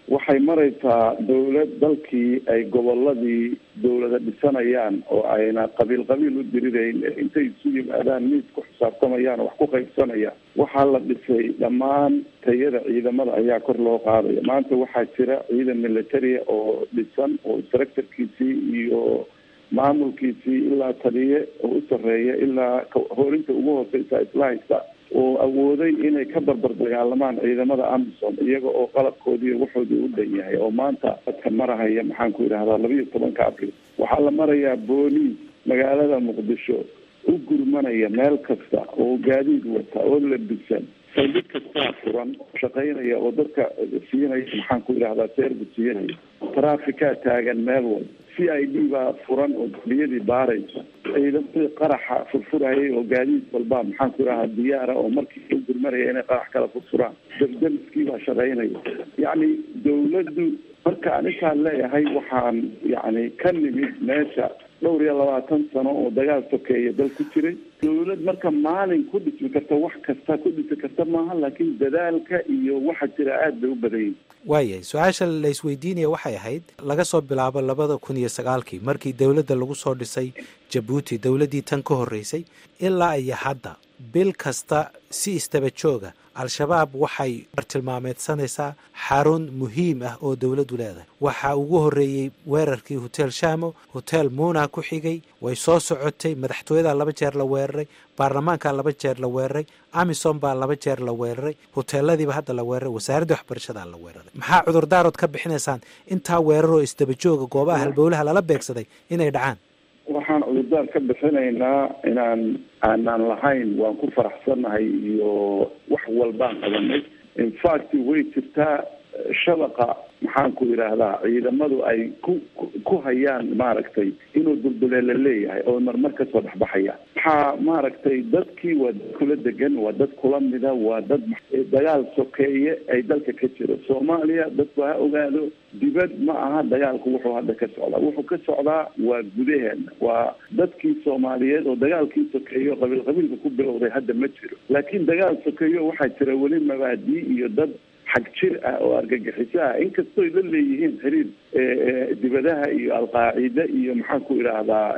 waxay maraysaa dowlad dalkii ay goboladii dowlada dhisanayaan oo ayna qabiil qabiil u dirirayn intay isu yimaadaan miis ku xisaabtamayaan oo wax ku qaybsanayaan waxaa la dhisay dhammaan tayada ciidamada ayaa kor loo qaadaya maanta waxaa jira ciidan militaria oo dhisan oo structurkiisii iyo maamulkiisii ilaa taliye oo u sarreeya ilaa hoorinta ugu hooseysa isla haysta oo awooday inay ka barbar dagaalamaan ciidamada amisom iyaga oo qalabkoodii waxoodii u dhan yahay oo maanta dadka marahaya maxaan ku yidhahdaa labiyo tobanka abril waxaa la marayaa booliis magaalada muqdisho u gurmanaya meel kasta oo gaadiid wata oo labisan saldhig kastaa furan oo shaqaynaya oo dadka siinaya maxaan ku yidhahdaa service siinaya trafficaa taagan meel walba c i d baa furan oo dambiyadii baaraysa ciidamadii qaraxa furfurayay oo gaadiid walba maxaan ku yidhahdaa diyaara oo markii u gurmanaya inay qarax kala furfuraan dabdamiskii baa shaqaynaya yacni dawladdu marka aninkaan leeyahay waxaan yacni ka nimid meesha dhowr iyo labaatan sano oo dagaal sokeeya dal ku jiray dawlad marka maalin ku dhismi karta wax kasta ku dhisi karta maaha laakiin dadaalka iyo waxa jira aada bay u badanyay waayahay su-aasha la isweydiinaya waxay ahayd laga soo bilaabo labada kun iyo sagaalkii markii dowladda lagu soo dhisay jabuuti dowladdii tan ka horreysay ilaa iyo hadda bil kasta si istaba jooga al-shabaab waxay bartilmaameedsanaysaa xarun muhiim ah oo dowladdu leedahay waxaa ugu horreeyey weerarkii hotel shamo hotel muna ku xigay way soo socotay madaxtooyadaa laba jeer la weeraray baarlamaankaa laba jeer la weeraray amisom baa laba jeer la weeraray hoteeladiiba hadda la weeraray wasaaradda waxbarashadaa la weeraray maxaa cudurdaarood ka bixinaysaan intaa weeraroo isdaba jooga goobaha halbowlaha lala beegsaday inay dhacaan waxaan cudurdaar ka bixinaynaa inaan aanaan lahayn waan ku faraxsannahay iyo wax walbaan qabanay infact way jirtaa shabaqa maxaan ku yidhaahdaa ciidamadu ay ku ku hayaan maaragtay inuu dulduleela leeyahay oo marmar kasoo dhexbaxayaan waxaa maaragtay dadkii waa dad kula degan waa dad kula mida waa dad dagaal sokeeye ay dalka ka jiro soomaaliya dadku ha ogaado dibad ma aha dagaalku wuxuu hadda ka socdaa wuxuu ka socdaa waa gudaheena waa dadkii soomaaliyeed oo dagaalkii sokeeyo qabiil qabiilka ku bilowday hadda ma jiro laakiin dagaal sokeeyo waxaa jira weli mabaadii iyo dad xag jir ah oo argagixiso ah inkastooy la leeyihiin xiriir dibadaha iyo alqaacida iyo maxaan ku idhaahdaa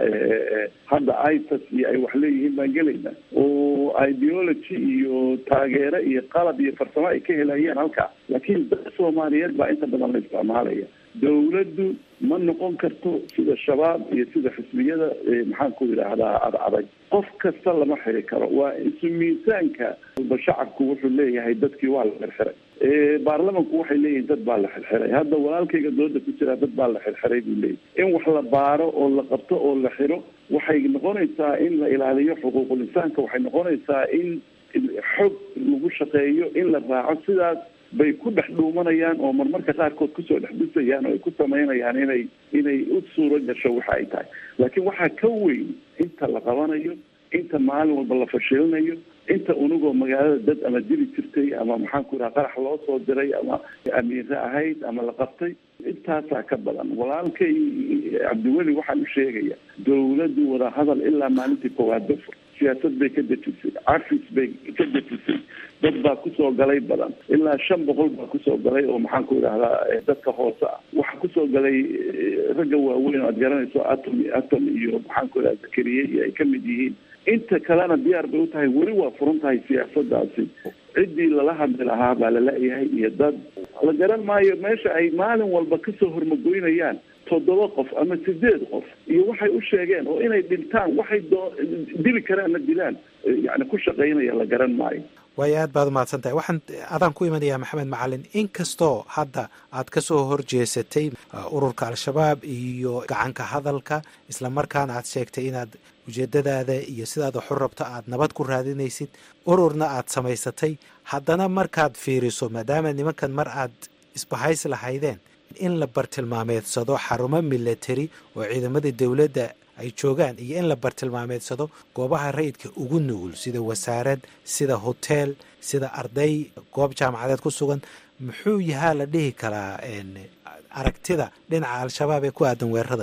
hadda itas iyo ay wax leeyihiin baan gelayna oo ideology iyo taageero iyo qalab iyo farsamo ay ka helayeen halkaa laakiin dad soomaaliyeed baa inta badan la isticmaalaya dawladdu ma noqon karto sida shabaab iyo sida xisbiyada maxaan ku yidhaahdaa ad adag qof kasta lama xiri karo waa isu miisaanka ba shacabku wuxuu leeyahay dadkii waa la xirxiray baarlamanku waxay leeyihiin dad baa la xirxiray hadda walaalkayga dooda ku jiraa dad baa la xirxiray buu leeyahy in wax la baaro oo la qabto oo la xiro waxay noqonaysaa in la ilaaliyo xuquuqul insaanka waxay noqonaysaa in xog lagu shaqeeyo in la raaco sidaas bay ku dhex dhuumanayaan oo marmarka qaarkood kusoo dhex dhisayaan oo ay ku samaynayaan inay inay u suuro gasho waxa ay tahay laakiin waxaa ka weyn inta la qabanayo inta maalin walba la fashilinayo inta unugoo magaalada dad ama dili jirtay ama maxaan ku yidhaha qarax loo soo diray ama amiire ahayd ama la qabtay intaasaa ka badan walaalkay cabdiweli waxaan u sheegaya dawladdu wadahadal ilaa maalintii koowaad bafur siyaasad bay ka dejisay cafis bay ka dejisay dad baa kusoo galay badan ilaa shan boqol baa kusoo galay oo maxaan ku yidhahdaa dadka hoose ah waxaa kusoo galay ragga waaweyn oo aad garanayso atom atom iyo maxaan ku yidhahda zakariye iyo ay kamid yihiin inta kalena diyaar bay u tahay weli waa furan tahay siyaasadaasi ciddii lala hadli lahaa baa lala-yahay iyo dad la garan maayo meesha ay maalin walba kasoo hormagoynayaan toddoba qof ama sideed qof iyo waxay u sheegeen oo inay dhintaan waxay doo dili karaanna dilaan yani ku shaqaynaya la garan maayo waayo aad baad umahadsan tahay waxaan adaan ku imanayaa maxamed macalin inkastoo hadda aad ka soo horjeesatay ururka al-shabaab iyo gacanka hadalka islamarkaana aad sheegtay inaad ujeedadaada iyo sidaad waxu rabto aad nabad ku raadinaysid ururna aad samaysatay haddana markaad fiiriso maadaama nimankan mar aad isbahaysi lahaydeen in la bartilmaameedsado xarumo military oo ciidamadii dowladda ay joogaan iyo in la bartilmaameedsado goobaha rayidka ugu nugul sida wasaarad sida hoteel sida arday goob jaamacadeed ku sugan muxuu yahaa la dhihi karaa aragtida dhinaca al-shabaab ee ku aadan weeraradan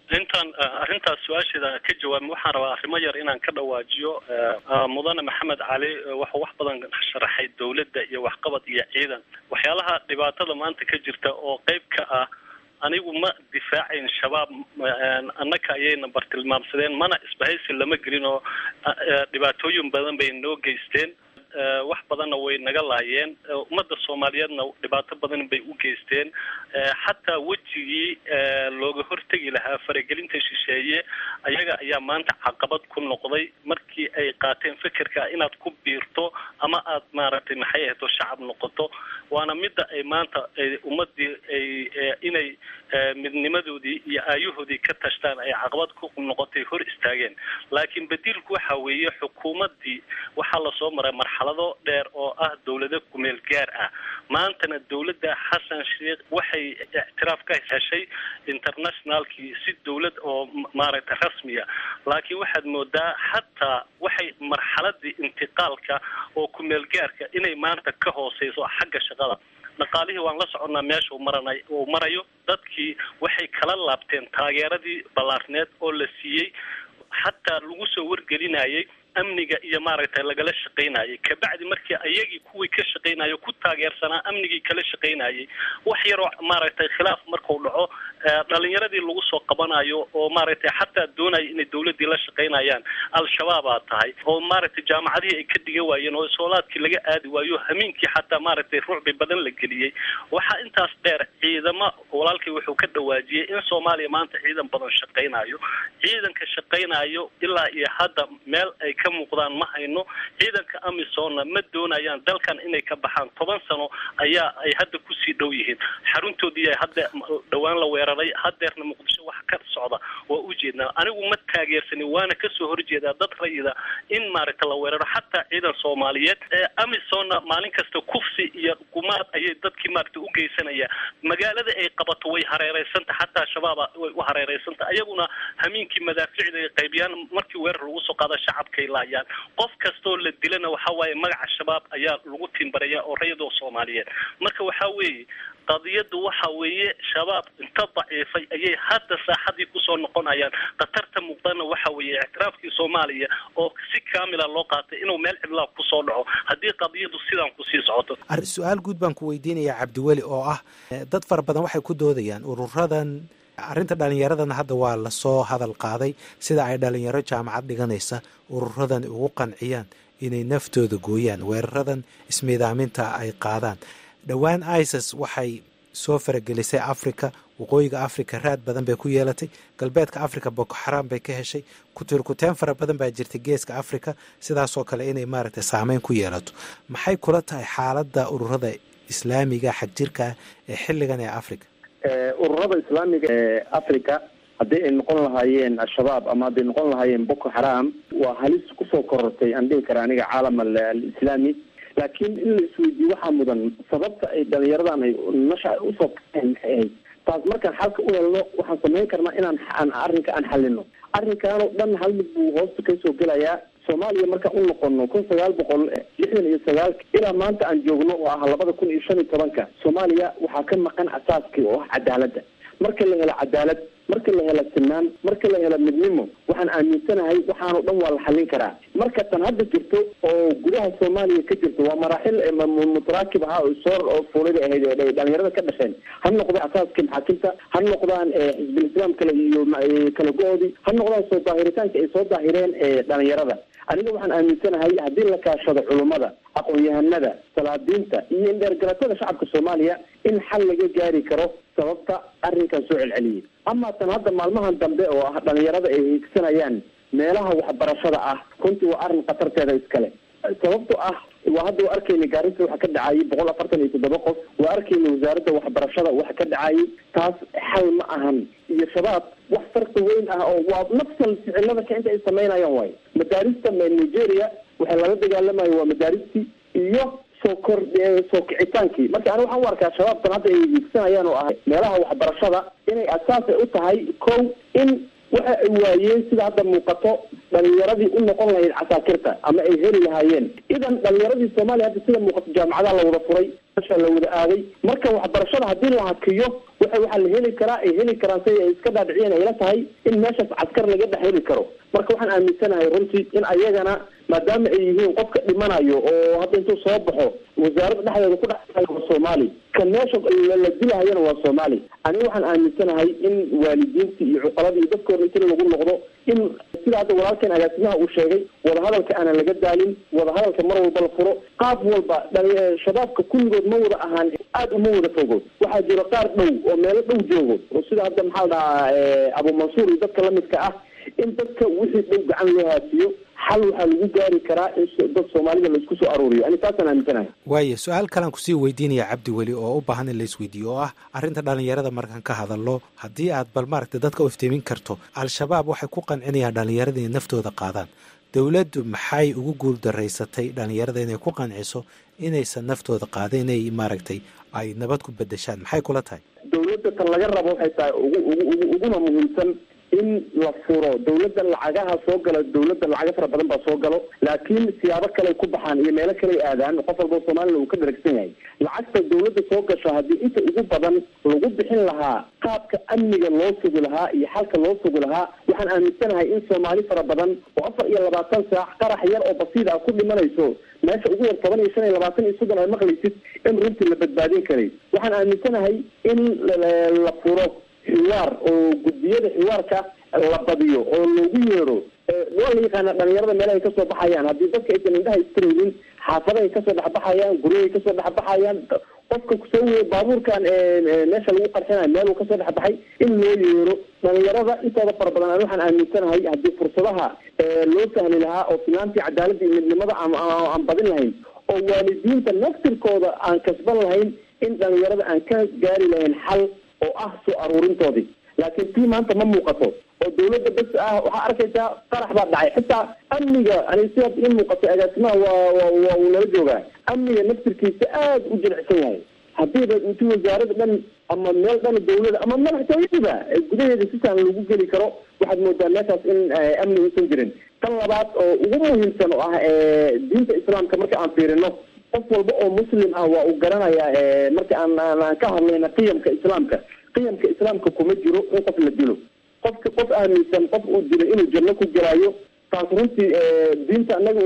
intaan arrintaas su-aasheeda ka jawaabin waxaan rabaa arrimo yar inaan ka dhawaajiyo mudane maxamed cali wuxuu wax badan sharaxay dowladda iyo waxqabad iyo ciidan waxyaalaha dhibaatada maanta ka jirta oo qeyb ka ah anigu ma difaacayn shabaab annaka ayayna bartilmaamsadeen mana isbahaysi lama gelin oo dhibaatooyin badan bay noo geysteen wax badanna way naga laayeen ummadda soomaaliyeedna dhibaato badan bay u geysteen xataa wejigii looga hortegi lahaa faragelinta shisheeye ayaga ayaa maanta caqabad ku noqday markii ay qaateen fekerka inaad ku biirto ama aad maaragtay maxay ahayto shacab noqoto waana midda ay maanta ummadii ay inay midnimadoodii iyo aayahoodii ka tashtaan ay caqabad ku noqotay hor istaageen laakiin badiilku waxa weeye xukuumaddii waxaa lasoo maray marxalado dheer oo ah dowlado kumeel gaar ah maantana dowladda xasan sheekh waxay ictiraaf ka heshay internationalkii si dowlad oo maaragtay rasmiya laakiin waxaad moodaa xataa waxay marxaladii intiqaalka oo kumeel gaarka inay maanta ka hooseyso xagga shaqada dhaqaalihii waan la soconnaa meesha uu maranay uu marayo dadkii waxay kala laabteen taageeradii ballaarneed oo la siiyey xataa lagu soo wargelinayay amniga iyo maaragtay lagala shaqaynayay kabacdi markii ayagii kuwii ka shaqaynayo ku taageersanaa amnigii kala shaqaynayay wax yaroo maaragtay khilaaf markuu dhaco dhalinyaradii lagu soo qabanayo oo maaragtay xataa doonaya inay dawladdii la shaqaynayaan al-shabaabaa tahay oo maaragtay jaamacadihii ay ka dhiga waayeen oo soolaadkii laga aadi waayo hamiinkii xataa maaragtay ruucbi badan la geliyey waxaa intaas dheer ciidamo walaalkay wuxuu ka dhawaajiyey in soomaaliya maanta ciidan badan shaqaynayo ciidanka shaqaynayo ilaa iyo hadda meel ay ka muuqdaan ma hayno ciidanka amisonna ma doonayaan dalkan inay ka baxaan toban sano ayaa ay hadda kusii dhow yihiin xaruntoodii ay hadda dhowaan la weeraray hadeerna muqdisho wax ka socda waa ujeednaa anigu ma taageersanin waana kasoo horjeedaa dad rayida in maaragta la weeraro xataa ciidan soomaaliyeed amisonna maalin kasta kufsi iyo gumaad ayay dadkii maaragta u geysanaya magaalada ay qabato way hareereysanta xataa shabaaba way u hareereysanta ayaguna hamiinkii madaaficda ay qaybiyaan markii weerar lagu soo qaada shacabkay laayaan qof kastoo la dilana waxa waaye magaca shabaab ayaa lagu timbaraya oo rayadoo soomaaliyeed marka waxa weeye qadiyadu waxa weeye shabaab inta daciifay ayay hadda saaxadii kusoo noqonayaan khatarta muuqdana waxa weeye ictiraafkii soomaaliya oo si kaamila loo qaatay inuu meel cidlaa kusoo dhaco haddii qadiyadu sidaan kusii socoto su-aal guud baan ku weydiinayaa cabdiweli oo ah dad fara badan waxay ku doodayaan ururadan arrinta dhallinyaradana hadda waa lasoo hadal qaaday sida ay dhallinyaro jaamacad dhiganaysa ururadan ugu qanciyaan inay naftooda gooyaan weeraradan ismiidaaminta ay qaadaan dhowaan isis waxay soo faragelisay africa waqooyiga africa raad badan bay ku yeelatay galbeedka africa boko xaraam bay ka heshay kutirkuteen fara badan baa jirta geeska africa sidaasoo kale inay maaragtay saameyn ku yeelato maxay kula tahay xaaladda ururada islaamiga xagjirka ee xilligan ee africa ururada islaamiga ee africa haddii ay noqon lahaayeen al-shabaab ama hadday noqon lahaayeen boko xaraam waa halis kusoo korortay aan dhihi kara aniga caalam alislaami laakiin in la isweydiiyo waxaa mudan sababta ay dhalinyaradan ay nasha usoo kaeen maxay ahayd taas markaan xalka u helno waxaan samayn karnaa inaan aan arrinka aan xalino arrinkaanoo dhan hal mid buu hoosta kasoo gelayaa soomaaliya markaan u noqono kun sagaal boqol lixdan iyo sagaalka ilaa maanta aan joogno oo ah labada kun iyo shan iyo tobanka soomaaliya waxaa ka maqan asaaskii oo ah cadaaladda marka la helo cadaalad marka la helo sinaan marka la helo midnimo waxaan aaminsanahay waxaanoo dhan waa la xallin karaa marka tan hadda jirto oo gudaha soomaaliya ka jirto waa maraaxil mutaraakib ahaa oo soo oo fuulida ahayd ee dhalinyarada ka dhasheen ha noqdo asaaskii maxaakiimta ha noqdaan xisbul islaam kale iyo kala go-oodii ha noqdaan soo daahiritaanka ay soo daahireen dhalinyarada aniga waxaan aaminsanahay haddii la kaashado culummada aqoon-yahanada salaadiinta iyo indheergaratada shacabka soomaaliya in xal laga gaari karo sababta arrinkan soo celceliyay ama tan hadda maalmahan dambe oo ah dhalinyarada ay hiigsanayaan meelaha waxbarashada ah runtii waa arrin khatarteeda iskale sababto ah waa hadda waa arkayna gaarisa waxa ka dhacayay boqol afartan iyo toddoba qof waa arkayna wasaaradda waxbarashada waxa ka dhacayay taas xal ma ahan iyo shabaab wax farqi weyn ah oo waa nafsal ficilada ka inta ay samaynayaan waayo madaarista nigeria waxay lala dagaalamayo waa madaaristii iyo soo kor soo kicitaankii marka ani waxaan u arkaa shabaabtan hadda ay hiigsanayaan oo ah meelaha waxbarashada inay asaas ay u tahay kow in waxa ay waayeen sida hadda muuqato dhalinyaradii u noqon lahayd casaakirta ama ay heli lahaayeen idan dhalinyaradii soomaaliya hadda sida muuqato jaamacadaha la wada furay meesha la wada aaday marka waxbarashada haddii la hakiyo waxa waxaa la heli karaa ay heli karaan si ay iska dhaadhiciyeen ayla tahay in meeshaas caskar laga dhex heli karo marka waxaan aaminsanahay runtii in ayagana maadaama ay yihiin qofka dhimanayo oo hadda intuu soo baxo wasaaradda dhexdeeda ku dhex waa soomaali ka meesha la dilahayana waa soomaali aniga waxaan aaminsanahay in waalidiintii iyo cuqaladii iyo dadkooda inti lagu noqdo in sida hadda walaalkeen agaasimaha uu sheegay wadahadalka aanan laga daalin wadahadalka mar walba la furo qaab walba shabaabka kulligood ma wada ahaan aada uma wada fogo waxaa jiro qaar dhow oo meelo dhow joogo oo sida hadda maxaa la dhahaa abu mansuur iyo dadka lamidka ah in dadka wixii dhow gacan loo haasiyo xal waxaa lagu gaari karaa in dad soomaalida laisku soo aruuriyo ani taasaan aaminsanahay waaye su-aal kalean kusii weydiinaya cabdi weli oo u baahan in la isweydiiyo oo ah arrinta dhalinyarada markaan ka hadalno haddii aad bal maaragta dadka u iftiimin karto al-shabaab waxay ku qancinayaan dhalinyarada inay naftooda qaadaan dowladdu maxay ugu guul daraysatay dhalinyarada inay ku qanciso inaysan naftooda qaadin inay maaragtay ay nabad ku bedeshaan maxay kula tahay dowladda tan laga rabo waxay tahay ugu ugu ugu uguna muhiimsan in la furo dowladda lacagaha soo gala dowladda lacaga fara badan baa soo galo laakiin siyaabo kale ku baxaan iyo meelo kale aadaan qof walba soomaliya uu ka dharagsan yahay lacagta dowladda soo gasho haddii inta ugu badan lagu bixin lahaa qaabka amniga loo sugi lahaa iyo xalka loo sugi lahaa waxaan aaminsanahay in soomaali fara badan oo afar iyo labaatan saac qarax yar oo basiid ah ku dhimanayso meesha ugu yar toban iyo shan iyo labaatan iyo soddon ay maqlaysid in runtii la badbaadin karay waxaan aaminsanahay in la furo xiwaar oo guddiyada xiwaarka la badiyo oo loogu yeero waa la yaqaana dhalinyarada meelahay kasoo baxayaan haddii dadka aysan indhaha istiraynin xaafadahay kasoo dhexbaxayaan guryahay kasoo dhexbaxayaan qofka kusoo weeye baabuurkan meesha lagu qarxinayo meel uu kasoo dhexbaxay in loo yeero dhalinyarada intooda fara badan aan waxaan aaminsanahay haddii fursadaha loo sahli lahaa oo finaantii cadaaladda iyo midnimada aan badin lahayn oo waalidiinta naftirkooda aan kasban lahayn in dhalinyarada aan ka gaari lahayn xal oo ah soo aruurintoodii laakiin tii maanta ma muuqato oo dawladda bes ah waxaa arkaysaa qarax baa dhacay xitaa amniga ani sida in muuqato agaasimaha waa waa uu nala joogaa amniga naftirkiisa aada u jilicsan yahay haddiiba inti wasaarada dhan ama meel dhan dawlada ama madaxtooyadiiba gudaheeda si sahlan lagu geli karo waxaad moodaa meeshaas in amni uusan jirin tan labaad oo ugu muhiimsan oo ah diinta islaamka marka aan fiirino qof walba oo muslim ah waa uu garanayaa marka aan aan ka hadlayna qiyamka islaamka qiyamka islaamka kuma jiro in qof la dilo qofka qof aaminsan qof uu dilay inuu janno ku jiraayo taas runtii diinta anaga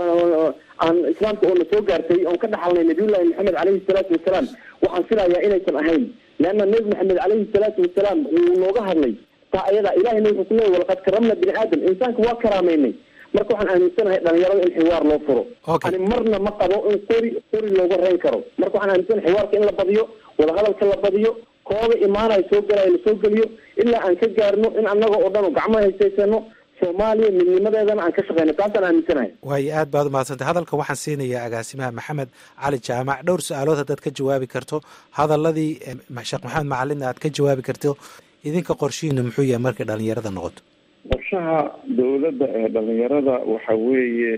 aan islaamka oona soo gaartay oon ka dhaxalnay nabiyullahi maxamed caleyhi salaatu wasalaam waxaan filayaa inaysan ahayn leanna nebi maxamed caleyhi salaatu wasalaam wuu nooga hadlay taa ayada ilahayna wuxuu ku leeyay walaqad karamna bini aadam insaanka waa karaameynay marka waxaan aaminsanahay dhalinyarada in xiwaar loo furo ani marna ma qabo in qori qori looga reyn karo marka waxaan aaminsanahay xiwaarka in la badiyo wadahadalka la badiyo kooda imaanaya soo galaya lasoo geliyo ilaa aan ka gaarno in annaga oo dhan gacmo haysaysano soomaaliya midnimadeedana aan ka shaqeyno taasaan aaminsanahay waayo aad baad umahadsantay hadalka waxaan siinayaa agaasimaha maxamed cali jaamac dhowr su-aalood haddaad ka jawaabi karto hadaladii sheekh maxamed macalin aad ka jawaabi karto idinka qorshihiinu muxuu yahay markay dhalinyarada noqoto qorshaha dawladda ee dhalinyarada waxa weeye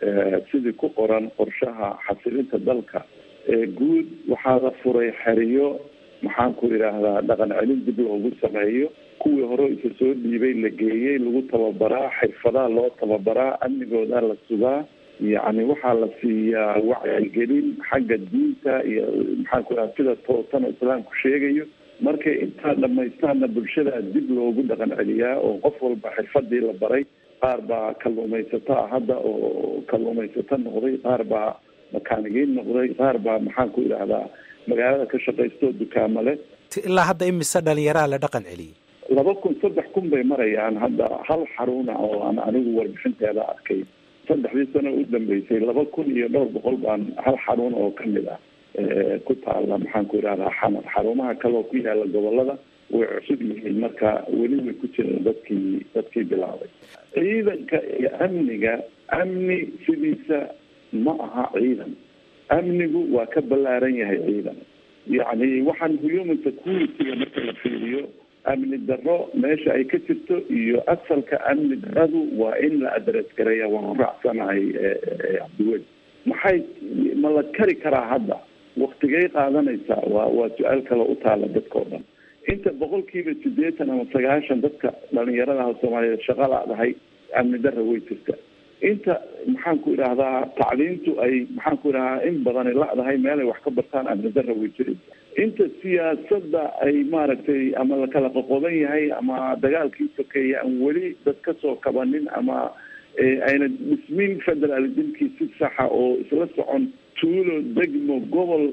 sidii ku qoran qorshaha xasilinta dalka ee guud waxaa la furay xeriyo maxaan ku idhaahdaa dhaqan celin dib loogu sameeyo kuwii hore isa soo dhiibay la geeyey lagu tababaraa xirfadaa loo tababaraa amnigooda la sugaa yacni waxaa la siiyaa wacyigelin xagga diinta iyo maxaan ku idhaha sida toosana islaamku sheegayo markay intaa dhamaystaana bulshada dib loogu dhaqan celiyaa oo qof walba xirfadii la baray qaar baa kalluumaysato ah hadda oo kalluumaysato noqday qaar baa makaanigiin noqday qaar baa maxaan ku idhaahdaa magaalada ka shaqaysto dukaamo leh ilaa hadda imise dhalinyaraa la dhaqan celiyey laba kun saddex kun bay marayaan hadda hal xaruna oo aan anigu warbixinteeda arkay saddexdii sano u dambeysay laba kun iyo dhowr boqol baan hal xarun oo kamid ah ku taala maxaan ku idhahdaa xamar xarumaha kale oo ku yaala gobolada way cusub yihiin marka weli way ku jiraan dadkii dadkii bilaabay ciidanka iyo amniga amni sidiisa ma aha ciidan amnigu waa ka ballaaran yahay ciidan yacni waxaan human security-ga marka la fiiriyo amni darro meesha ay ka jirto iyo asalka amni darradu waa in la adres gareeya waan ku raacsanahay cabdiweli maxay ma la kari karaa hadda waktigay qaadanaysaa waa waa su-aal kale u taala dadka o dhan inta boqolkiiba siddeetan ama sagaashan dadka dhalinyaradaha soomaaliyeed shaqa la-dahay amni darra way jirta inta maxaan ku idhaahdaa tacliintu ay maxaan ku idhahdaa in badani la-dahay meelay wax ka bartaan amni darra way jiraysa inta siyaasadda ay maaragtay ama la kala qoqoban yahay ama dagaalkii sokeeye aan weli dad ka soo kabanin ama ayna dhismin federalismkii si saxa oo isla socon tuulo degmo gobol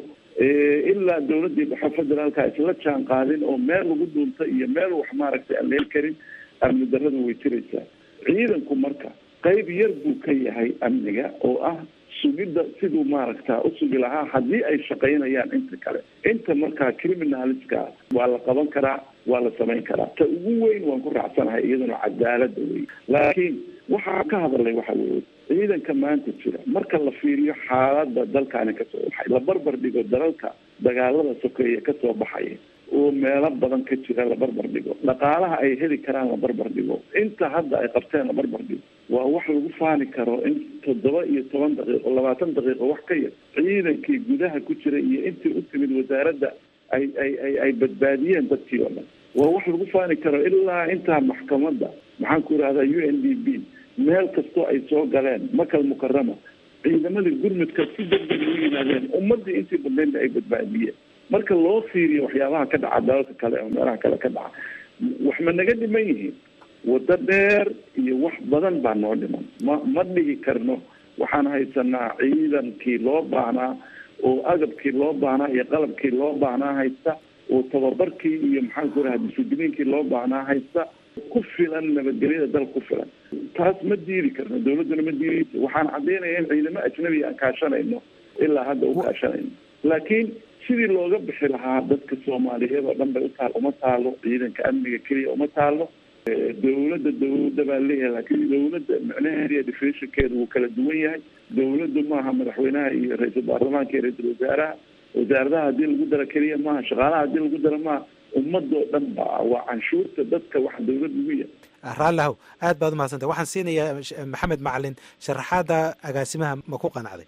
ilaa dawladdii dhexe federaalka isla jaan qaadin oo meel lagu duunta iyo meel wax maaragtay aan leel karin amni darrada way jiraysaa ciidanku marka qayb yar buu ka yahay amniga oo ah sugidda siduu maaragta u sugi lahaa haddii ay shaqaynayaan inta kale inta markaa criminaliska waa la qaban karaa waa la samayn karaa ta ugu weyn waan ku raacsanahay iyaduna cadaalada wey laakiin waxaa ka hadalay waxa weeye ciidanka maanta jira marka la fiiriyo xaaladda dalkaani kasoo baxay la barbar dhigo dalalka dagaalada sokeeye kasoo baxaya oo meelo badan ka jira la barbar dhigo dhaqaalaha ay heli karaan la barbar dhigo inta hadda ay qabteen la barbar dhigo waa wax lagu faani karo in toddoba iyo toban daqiiqo labaatan daqiiqo wax ka yar ciidankii gudaha ku jira iyo intii u timid wasaaradda ay ay ay ay badbaadiyeen dadkii oo dhan waa wax lagu faani karo ilaa intaa maxkamadda maxaan ku idhahdaa u n d b meel kastoo ay soo galeen makal mukarama ciidamadii gurmudka si degdeg u yimaadeen ummadii intii badnaydna ay badbaadiyeen marka loo fiiriyo waxyaabaha ka dhaca dalalka kale oo meelaha kale ka dhaca wax ma naga dhiman yihiin waddo dheer iyo wax badan baa noo dhiman ma ma dhigi karno waxaan haysanaa ciidankii loo baahnaa oo agabkii loo baahnaa iyo qalabkii loo baahnaa haysta oo tababarkii iyo maxaan ku raha discibliinkii loo baahnaa haysta ku filan nabadgelyada dal ku filan taas ma diidi karno dawladduna ma diidayso waxaan caddaynaya in ciidamo ajnabiga aan kaashanayno ilaa hadda u kaashanayno laakiin sidii looga bixi lahaa dadka soomaaliyeed oo dhan bay utaal uma taalo ciidanka amniga keliya uma taalo dawladda dawladda baa leeyahay laakiin dawladda micnaheeda iyo definitionkeeda wuu kala duwan yahay dawladdu maaha madaxweynaha iyo ra-iisul baarlamaanka iyo ra-iisul wasaaraha wasaaradaha haddii lagu daro keliya maaha shaqaalaha haddii lagu daro maaha ummadoo dhan ba waa canshuurta dadka wax dawlad ugu yahay raallihow aad baad umahadsantay waxaan siinayaa maxamed macalin sharaxaada agaasimaha ma ku qanacday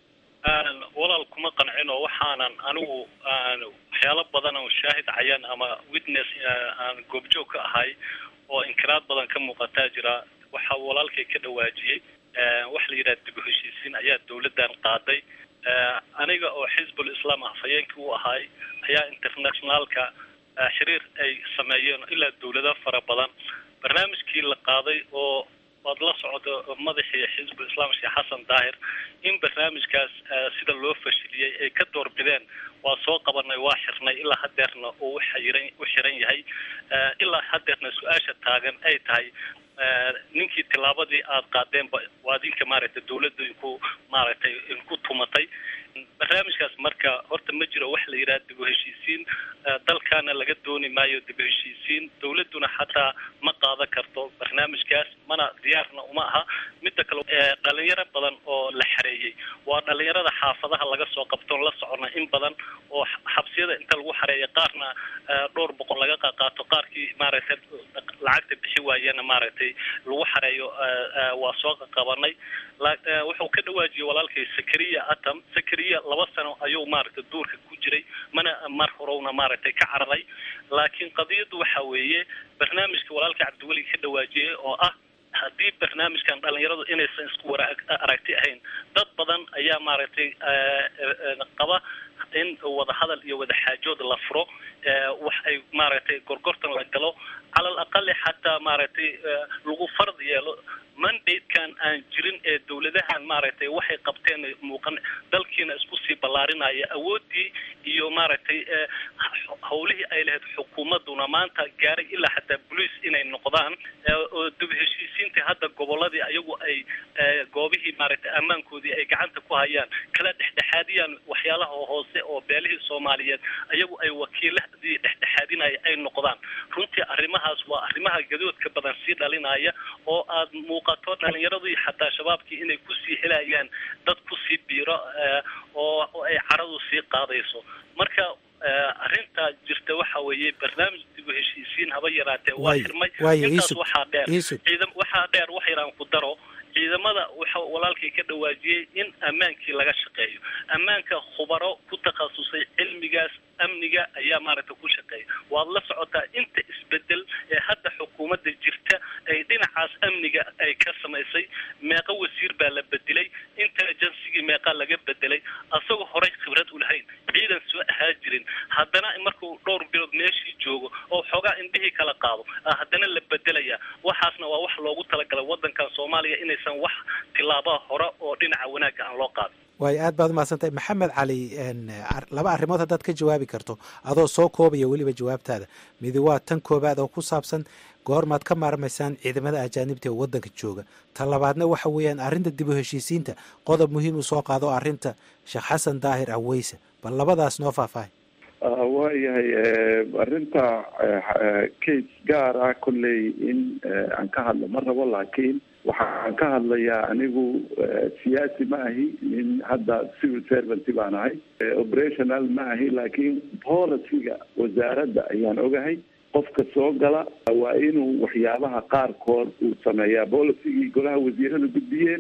walaal kuma qancin oo waxaanan anigu waxyaalo badan oo shaahid cayaan ama witness aan goobjoog ka ahay oo inkiraad badan ka muuqataa jira waxa walaalkay ka dhawaajiyey waxa la yidhaha dib u heshiisiin ayaa dawladdan qaaday aniga oo xisbul islaam ah fayeenkii u ahay ayaa internationaalka xiriir ay sameeyeen ilaa dawlado fara badan barnaamijkii la qaaday oo waad la socdo madaxii xisbul islaam sheekh xasan daahir in barnaamijkaas sida loo fashiliyey ay ka doorbideen waa soo qabanay waa xirnay ilaa hadeerna uu uxiran u xiran yahay ilaa hadeerna su-aasha taagan ay tahay ninkii tilaabadii aad qaadeenba waa adinka maaragtay dawladda inku maaragtay inku tumatay barnaamijkaas marka horta ma jiro wax la yidhaha dib u heshiisiin dalkaana laga dooni maayo dib u heshiisiin dawladduna xataa ma qaadan karto barnaamijkaas mana diyaarna uma aha midda kale dhalinyaro badan oo la xareeyey waa dhalinyarada xaafadaha laga soo qabtoon la socona in badan oo xabsiyada inta lagu xareeya qaarna dhowr boqol laga qaqaato qaarkii maaragtay lacagta bixi waayena maaragtay lagu xareeyo waa soo qaqabanay wuxuu ka dhawaajiyey walaalkay sakariya atam sakariya laba sano ayuu maaragtay duurka ku jiray mana mar horowna maaragtay ka cararay laakiin qadiyaddu waxa weeye barnaamijka walaalka cabdiweli ka dhawaajiyey oo ah haddii barnaamijkan dhalinyaradu inaysan isku wara aragti ahayn dad badan ayaa maaragtay qaba in wada hadal iyo wada xaajood la furo wax ay maaragtay gorgortan la galo cala al aqali xataa maaragtay lagu fard yeelo mandatekan aan jirin ee dawladahan maaragtay waxay qabteen muuqan dalkiina isku sii ballaarinaya awoodii iyo maaragtay hawlihii ay lahayd xukuumadduna maanta gaaray ilaa xataa bolice inay noqdaan oo dib heshiisiinta hadda goboladii ayagu ay goobihii maaragtay ammaankoodii ay gacanta ku hayaan kala dhexdhexaadiyaan waxyaalaha hoose oo beelihii soomaaliyeed ayagu ay wakiiladii dhexdhexaadinaya ay noqdaan runtii arrimahaas waa arrimaha gadoodka badan sii dhalinaya oo aad muuqato dhalinyaradii xataa shabaabkii inay kusii helayaan dad kusii biiro oo ay caradu sii qaadayso marka arrintaa jirta waxa weeye barnaamij dib u heshiisiin haba yaraatee waa xirmay intaas waxaa dheer ciidam waxaa dheer wax yaraan ku daro ciidamada waxa walaalkay ka dhawaajiyey in ammaankii laga shaqeeyo ammaanka khubaro ku takhasusay cilmigaas amniga ayaa maaragtay ku shaqeeya waad la socotaa inta isbedel ee hadda xukuumadda jirta ay dhinacaas amniga ay ka samaysay meeqa wasiir baa la bedelay intelligencigii meeqaa laga bedelay asagoo horey khibrad u lahayn ciidan soo ahaa jirin haddana markuu dhowr bilood meeshii joogo oo xoogaa indhihii kala qaado haddana la bedelaya waxaasna waa wax loogu talagalay wadankan soomaaliya inaysan wax tilaabaha hore oo dhinaca wanaagga aan loo qaadin waayo aad baad umahadsantahay maxamed cali laba arrimood haddaad ka jawaabi karto adoo soo koobaya weliba jawaabtaada midi waa tan koobaad oo ku saabsan goormaad ka maarmaysaan ciidamada ajaanibta ee waddanka jooga ta labaadna waxa weeyaan arrinta dib u heshiisiinta qodob muhiim u soo qaado arrinta sheekh xasan daahir aweyse bal labadaas noo faahfaahay waayahay arrinta case gaar ah kolley in aan ka hadlo ma rabo laakiin waxaan ka hadlayaa anigu siyaasi ma ahi nin hadda civil servant baan ahay operational ma ahi laakiin policyga wasaaradda ayaan ogahay qofka soo gala waa inuu waxyaabaha qaarkood uu sameeyaa policygii golaha wasiirada gudbiyeen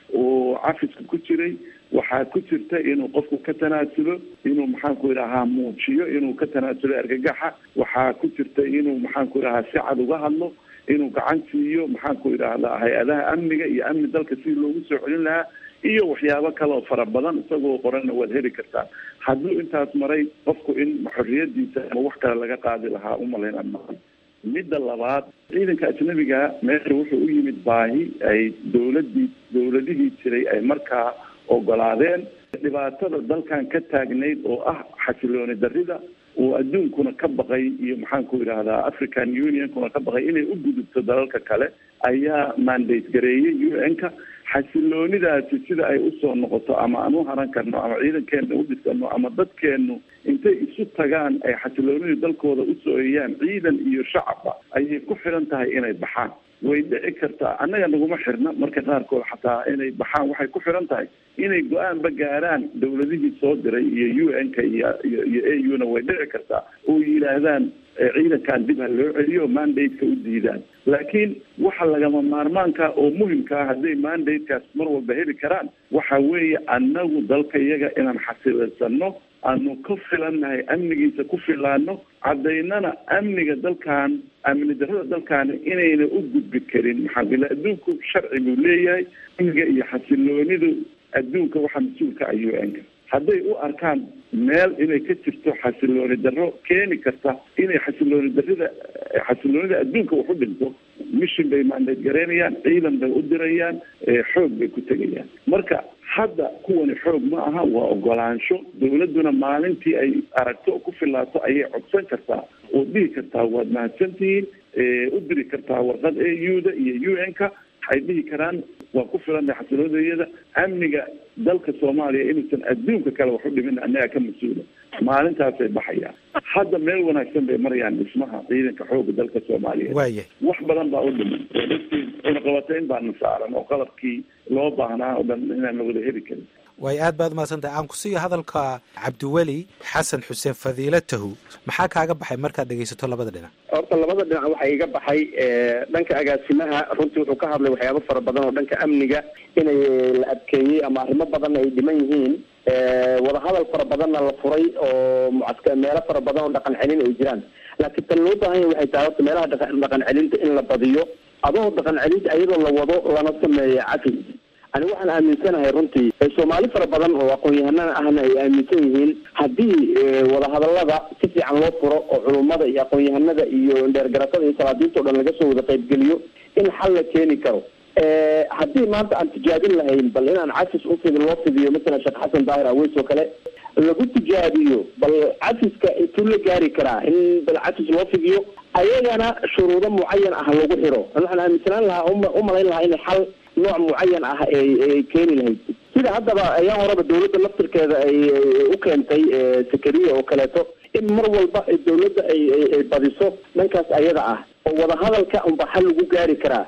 uu cafiska ku jiray waxaa ku jirta inuu qofku ka tanaasulo inuu maxaanku idhahaa muujiyo inuu ka tanaasulo argagaxa waxaa ku jirta inuu maxaanku idhahaa si cad uga hadlo inuu gacan siiyo maxaanku idhaahdaa hay-adaha amniga iyo amni dalka si loogu soo celin lahaa iyo waxyaabo kale oo fara badan isagoo qoranna waad heli kartaa hadduu intaas maray qofku in xorriyadiisa ama wax kale laga qaadi lahaa umalayn maan midda labaad ciidanka ajnabiga meesha wuxuu u yimid baahi ay dowladii dowladihii jiray ay markaa ogolaadeen dhibaatada dalkan ka taagnayd oo ah xasilooni darida oo adduunkuna ka baqay iyo maxaanku idhaahdaa african unionkuna ka baqay inay u gudubto dalalka kale ayaa mandate gareeyay u n-ka xasiloonidaasi sida ay usoo noqoto ama aan u haran karno ama ciidankeena u dhisano ama dadkeenu intay isu tagaan ay xasiloonida dalkooda usooyayaan ciidan iyo shacabba ayay ku xiran tahay inay baxaan way dhici kartaa annaga naguma xirna marka qaarkood xataa inay baxaan waxay ku xiran tahay inay go-aanba gaaraan dowladihii soo diray iyo u n-ka iyo iyo iyo a u na way dhici kartaa oo yidhaahdaan ciidankan dib ha loo celiyo mandate-ka u diidaan laakiin waxa lagama maarmaanka oo muhimkaa hadday mandate-kaas mar walba heli karaan waxa weeye annagu dalka iyaga inaan xasilaysano aanu ka filannahay amnigiisa ku filaano caddaynana amniga dalkan amni darrada dalkaani inayna u gudbi karin maxaa bila adduunku sharci buu leeyahay amniga iyo xasiloonidu adduunka waxaa mas-uulka ah u n-ka hadday u arkaan meel inay ka jirto xasilooni darro keeni karta inay xasilooni darrida xasiloonida adduunka wax u dhinto mission bay mandate garaynayaan ciidan bay u dirayaan xoog bay ku tegayaan marka hadda kuwani xoog ma aha waa ogolaansho dowladduna maalintii ay aragto ku filaato ayay codsan kartaa oo dhihi kartaa waad mahadsantihiin u diri kartaa warqad a u-da iyo u n-ka waxay dhihi karaan waa ku filanay xasilooniyada amniga dalka soomaaliya inuusan adduunka kale wax u dhimin annaga ka mas-uula maalintaasay baxayaan hadda meel wanaagsan bay marayaan dhismaha ciidanka xooga dalka soomaaliya waaya wax badan baa u dhiman cunaqabatayn baana saaran oo qalabkii loo baahnaa oo dhan inaan wada heli karin waayo aad baad umahadsantahay aan ku siiyo hadalka cabdiweli xasan xuseen fadiilatahu maxaa kaaga baxay markaad dhegaysato labada dhinac horta labada dhinac waxaa iga baxay dhanka agaasimaha runtii wuxuu ka hadlay waxyaabo fara badan oo dhanka amniga inay la adkeeyey ama arrimo badan ay dhiman yihiin wadahadal fara badanna la furay oo mucadka meelo fara badan oo dhaqan celin ay jiraan laakiin tan loo baahan yahay waxay tahay horta meelaha dhaqan celinta in la badiyo adoo dhaqan celinta iyadoo la wado lana sameeyo cafi ani waxaan aaminsanahay runtii soomaali fara badan oo aqoon-yahanada ahna ay aaminsan yihiin haddii wadahadalada si fiican loo furo oo culummada iyo aqoon-yahanada iyo dheergaratada iyo salaadiinta o dhan laga soo wada qaybgeliyo in xal la keeni karo haddii maanta aan tijaabin lahayn bal inaan cafis ufidi loo fidiyo masalan sheekh xasan daahir aweys oo kale lagu tijaabiyo bal cafiska intuu la gaari karaa in bal cafis loo fidiyo ayagana shuruudo mucayan ah lagu xiro waxaan aaminsanaan lahaa umalayn lahaa in xal nooc mucayan ah ay keeni lahayd sida haddaba ayaan horeba dawladda laftirkeeda ay u keentay sakariya oo kaleeto in mar walba dawladda ay ay badiso dhankaas ayada ah oo wadahadalka unba xal lagu gaari karaa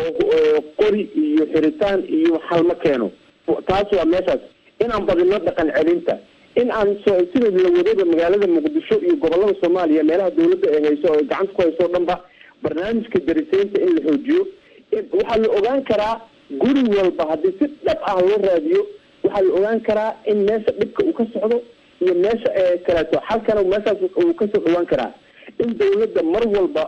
oo qori iyo xiritaan iyo xal ma keeno taas waa meeshaas inaan badino dhaqan celinta in aan sida la wadaba magaalada muqdisho iyo gobolada soomaaliya meelaha dawladda ay hayso oo gacanta ku hayso o dhan ba barnaamijka dariseynta in la xoojiyo waxaa la ogaan karaa guri walba haddii si dhab ah loo raadiyo waxaa la ogaan karaa in meesha dhibka uu ka socdo iyo meesha kaleeto xalkana meeshaas uu kasoo dhawaan karaa in dawladda mar walba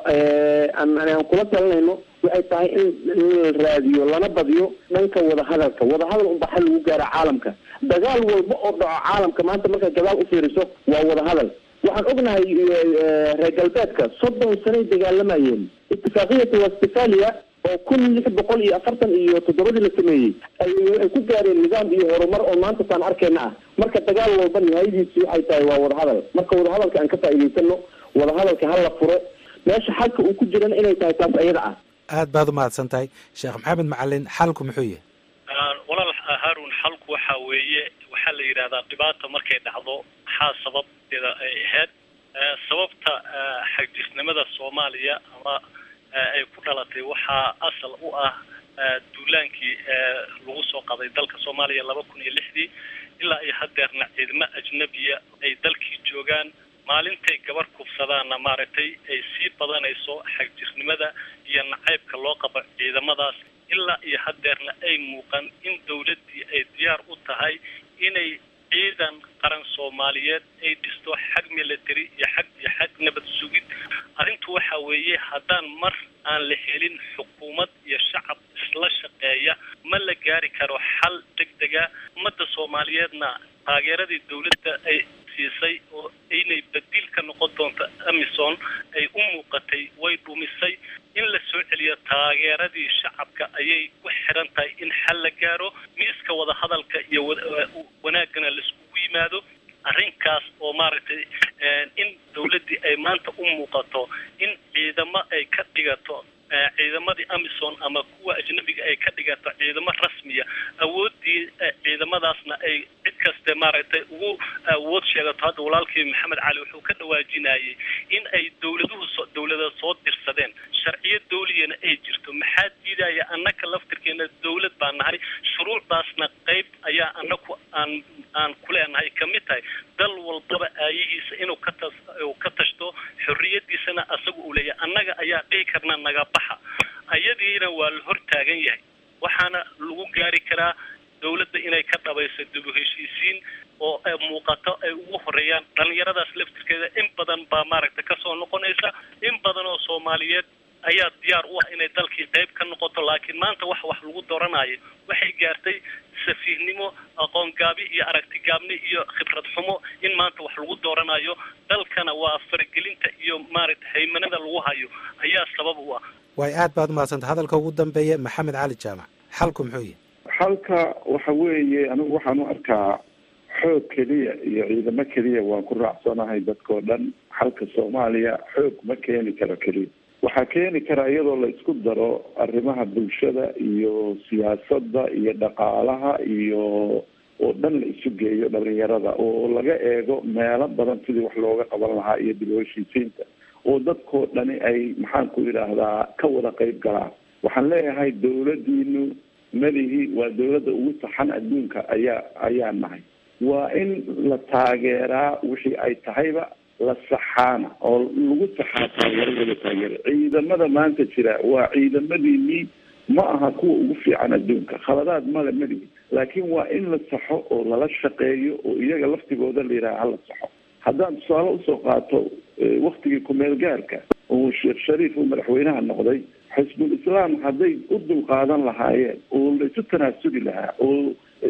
aan kula talinayno waxay tahay in la raadiyo lana badiyo dhanka wadahadalka wadahadal unba xal lagu gaara caalamka dagaal walba oo dhaco caalamka maanta markaad gadaal ufiiriso waa wadahadal waxaan ognahay reer galbeedka soddon sanay dagaalamayeen itifaaqiyatu westfalia oo kun lix boqol iyo afartan iyo toddobadii la sameeyey ay waxay ku gaareen nidaam iyo horumar oo maanta taan arkeyna ah marka dagaal walba nihayadiisi waxay tahay waa wadahadal marka wadahadalka aan ka faa'iidaysano wadahadalka ha la furo meesha xalka uu ku jirana inay tahay taas ayada ah aad baad umahadsan tahay sheekh maxamed macalin xalku muxuu yahay walaal haarun xalku waxa weeye waxaa la yidhahdaa dhibaata markay dhacdo maxaa sababteeda ay ahayd sababta xagjisnimada soomaaliya ama ay ku dhalatay waxaa asal u ah duulaankii lagu soo qaday dalka soomaaliya laba kun iyo lixdii ilaa iyo hadeerna ciidamo ajnabiya ay dalkii joogaan maalintay gabar kufsadaanna maaragtay ay sii badanayso xagjirnimada iyo nacaybka loo qabo ciidamadaas ilaa iyo hadeerna ay muuqan in dawladdii ay diyaar u tahay inay ciidan qaran soomaaliyeed ay dhisto xag military iyo xag iyo xag nabad sugid arrintu waxa weeye haddaan mar aan la helin xukuumad iyo shacab isla shaqeeya ma la gaari karo xal degdega ummadda soomaaliyeedna taageeradii dawladda ay siisay oo inay badiil ka noqon doonto amison ay u muuqatay way dhumisay in la soo celiyo taageeradii shacabka ayay ku xiran tahay in xal la gaaro miiska wadahadalka iyo wanaagana laiskugu yimaado arrinkaas oo maaragtay in dawladdii ay maanta u muuqato in ciidamo ay ka dhigato ciidamadii amison ama kuwa ajnabiga ay ka dhigato ciidamo rasmiya awooddii ciidamadaasna ay cid kaste maaragtay ugu awood sheegato hadda walaalkii maxamed cali wuxuu ka dhawaajinayay in ay dawladuhu dawlada soo dirsadeen sharciyo dawliyana ay jirto maxaa diidaya annaka laftirkeena dawlad baa nahay shuruucdaasna qayb ayaa annaku aan aan ku leenahay kamid tahay dal walbaba aayihiisa inuu ka tas uu ka tashto xorriyadiisana asaga uu leeyahay annaga ayaa dhihi karna naga baxa ayadiina waa la hor taagan yahay waxaana lagu gaari karaa dawladda inay ka dhabayso dib u heshiisiin oo ay muuqato ay ugu horeeyaan dhalinyaradaas laftirkeeda in badan baa maaragtay kasoo noqonaysa in badan oo soomaaliyeed ayaa diyaar u ah inay dalkii qayb ka noqoto laakiin maanta wax wax lagu dooranayo waxay gaartay safiihnimo aqoon gaabi iyo aragti gaabni iyo khibrad xumo in maanta wax lagu dooranayo dalkana waa faragelinta iyo maaragtay haymanada lagu hayo ayaa sabab u ah way aad baad umahadsanta hadalka ugu dambeeya maxamed cali jaamac xalku muxuu yahay xalka waxa weeye anigu waxaan u arkaa xoog keliya iyo ciidamo keliya waan ku raacsanahay dadkao dhan xalka soomaaliya xoog ma keeni karo keliya waxaa keeni kara iyadoo la isku daro arrimaha bulshada iyo siyaasadda iyo dhaqaalaha iyo oo dhan la isu geeyo dhalinyarada oo laga eego meelo badan sidii wax looga qaban lahaa iyo dib u heshiisiinta oo dadkoo dhani ay maxaan ku yidhaahdaa ka wada qeyb galaan waxaan leeyahay dawladiinu malihi waa dawladda ugu saxan adduunka ayaa ayaa nahay waa in la taageeraa wixii ay tahayba la saxaana oo lagu saxaa taageeradooda taageera ciidamada maanta jira waa ciidamadiinii ma aha kuwa ugu fiican adduunka khaladaad male malihi laakiin waa in la saxo oo lala shaqeeyo oo iyaga laftigooda la yidhaha hala saxo haddaan tusaale usoo qaato waktigii kumeel gaarka oo sheekh shariif uu madaxweynaha noqday xisbul islaam hadday u dulqaadan lahaayeen oo la isu tanaasugi lahaa oo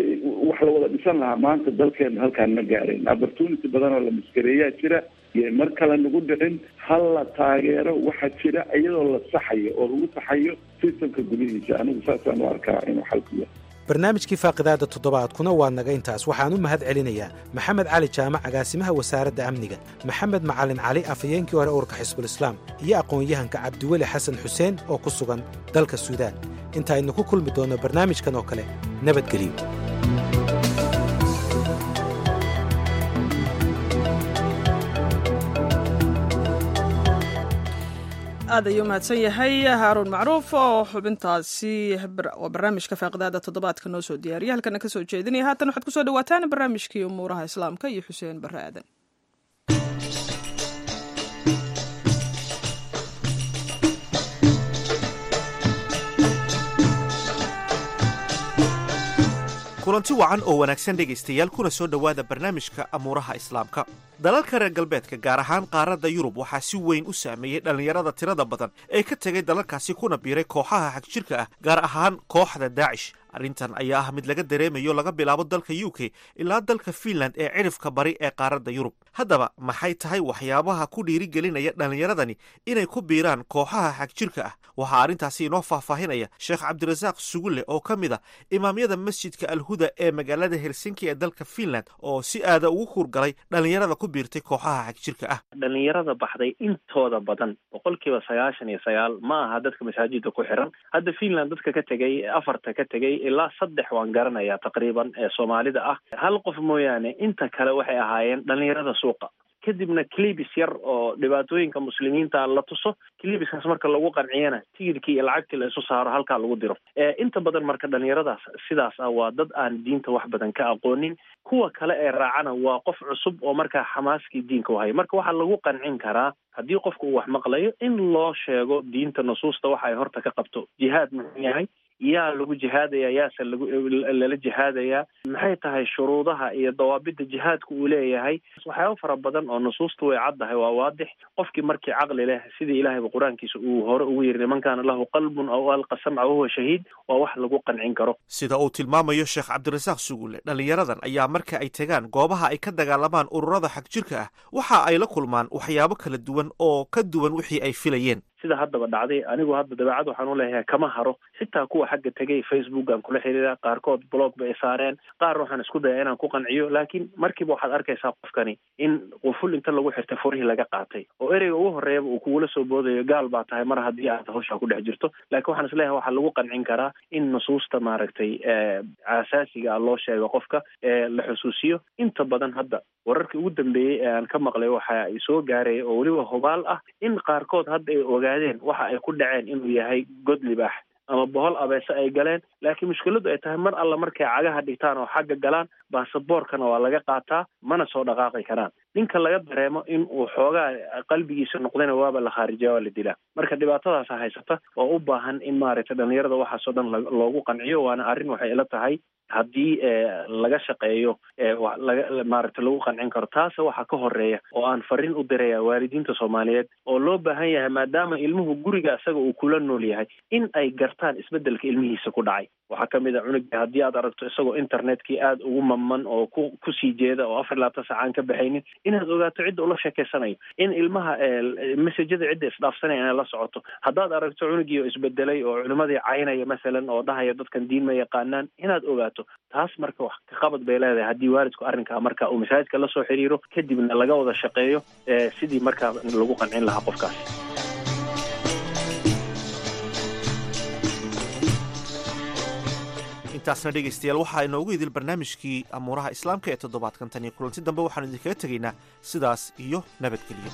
wax la wada dhisan lahaa maanta dalkeena halkaan ma gaareen opportunity badan oo la maskareeyaa jira iyo mar kale nagu dhicin hal la taageero waxaa jira iyadoo la saxayo oo lagu saxayo sistamka gudihiisa anigu saasaan u arkaa inuu xalku yahay barnaamijkii faaqidaada toddobaadkuna waa naga intaas waxaan u mahad celinayaa maxamed cali jaamac agaasimaha wasaaradda amniga maxamed macalin cali afhayeenkii hore urka xisbulislaam iyo aqoon-yahanka cabdiweli xasan xuseen oo ku sugan dalka suudaan intaaynu ku kulmi doonno barnaamijkan oo kale nabadgelyo aad ayuu mahadsan yahay haaruun macruuf oo xubintaasi oo barnaamijka faaqidaada toddobaadka noo soo diyaariya halkana ka soo jeedinaya haatan waxaad kusoo dhawaataan barnaamijkii umuuraha islaamka iyo xuseen barre aadan kulanti wacan oo wanaagsan dhegaystayaal kuna soo dhowaada barnaamijka amuuraha islaamka dalalka reer galbeedka gaar ahaan qaaradda yurub waxaa si weyn u saameeyey dhallinyarada tirada badan ee ka tegay dalalkaasi kuna biiray kooxaha xagjirka ah gaar ahaan kooxda daacish arrintan ayaa ah mid laga dareemayo laga bilaabo dalka u k ilaa dalka fiinland ee cidhifka bari ee qaaradda yurub haddaba maxay tahay waxyaabaha ku dhiirigelinaya dhallinyaradani inay ku biiraan kooxaha xagjirka ah waxaa arrintaasi inoo faahfaahinaya sheekh cabdirasaaq sugulle oo ka mid a imaamyada masjidka alhuda ee magaalada helsinki ee dalka fiinland oo si aada ugu huurgalay dhallinyarada ku biirtay kooxaha xagjirka ah dhalinyarada baxday intooda badan boqolkiiba sagaashan iyo sagaal ma aha dadka masaajida ku xiran hadda fiinland dadka ka tegay afarta ka tegay ilaa saddex waan garanayaa taqriiban ee soomaalida ah hal qof mooyaane inta kale waxay ahaayeen dhalinyarada suuqa kadibna clibis yar oo dhibaatooyinka muslimiinta la tuso clibiskaas marka lagu qanciyana tigidhkii iyo lacagtii la isu saaro halkaa lagu diro inta badan marka dhalinyaradaas sidaas ah waa dad aan diinta wax badan ka aqoonin kuwa kale ee raacana waa qof cusub oo markaa xamaaskii diinka u haya marka waxaa lagu qancin karaa haddii qofka uu wax maqlayo in loo sheego diinta nusuusta waxa ay horta ka qabto jihaad muxuu yahay yaa lagu jihaadaya yaase lagu lala jihaadayaa maxay tahay shuruudaha iyo dawaabidda jihaadka uu leeyahay waxyaaba fara badan oo nusuusta way caddahay waa waadix qofkii markii caqli leh sidii ilahayba qur-aankiisa uu hore ugu yiri niman kaana lahu qalbun aw alqa samca wahuwa shahiid waa wax lagu qancin karo sida uu tilmaamayo sheekh cabdirasaaq sugulle dhallinyaradan ayaa marka ay tegaan goobaha ay ka dagaalamaan ururada xagjirka ah waxa ay la kulmaan waxyaabo kala duwan oo ka duwan wixii ay filayeen sida haddaba dhacday anigu hadda dabeecad waxaan u leeyahay kama haro xitaa kuwa xagga tegay facebookan kula xiriira qaarkood blog bay saareen qaar waxaan isku daya inaan ku qanciyo laakiin markiiba waxaad arkaysaa qofkani in quful inta lagu xirtay furihii laga qaatay oo ereyga ugu horreeyaba uu kugula soo boodayo gaal baa tahay mar haddii aad hawshaa ku dhex jirto laakiin waxaan isleeyahay waxaa lagu qancin karaa in nusuusta maaragtay asaasiga ah loo sheego qofka la xusuusiyo inta badan hadda wararkii ugu dambeeyey ee aan ka maqlay waxa ay soo gaaraya oo weliba hubaal ah in qaarkood hadda ay ogaadeen waxa ay ku dhaceen inuu yahay god libaax ama bohol abeese ay galeen laakiin mushkiladu ay tahay mar alla markay cagaha dhigtaan oo xagga galaan baasaboorkana waa laga qaataa mana soo dhaqaaqi karaan ninka laga dareemo in uu xoogaa qalbigiisa noqdayna waaba la khaarijiya waa la dilaa marka dhibaatadaasa haysata oo u baahan in maaragtay dhalinyarada waxaasoo dhan loogu qanciyo waana arrin waxay ila tahay haddii laga shaqeeyo laga maaragtay lagu qancin karo taase waxaa ka horeeya oo aan fariin u diraya waalidiinta soomaaliyeed oo loo baahan yahay maadaama ilmuhu guriga isaga uu kula nool yahay in ay gartaan isbeddelka ilmihiisa ku dhacay waxaa kamid a cunuga haddii aad aragto isagoo internetkii aada ugu mamman oo ku kusii jeeda oo afar labaatan saca aan ka baxaynin inaad ogaato cidda ula sheekeysanayo in ilmaha messajada cidda isdhaafsanaya inay la socoto haddaad aragto cunugii oo isbedelay oo culimadii caynaya masalan oo dhahaya dadkan diin ma yaqaanaan inaad ogaato taas marka wax ka qabad bay leedahay haddii waalidku arrinkaa marka uu masaajidka lasoo xiriiro kadibna laga wada shaqeeyo sidii markaa lagu qancin lahaa qofkaas intaasna dhegaystayaal waxaa inoogu idil barnaamijkii amuuraha islaamka ee toddobaadkan tan iyo kulanti dambe waxaanu idinkaga tegaynaa sidaas iyo nabadgelyo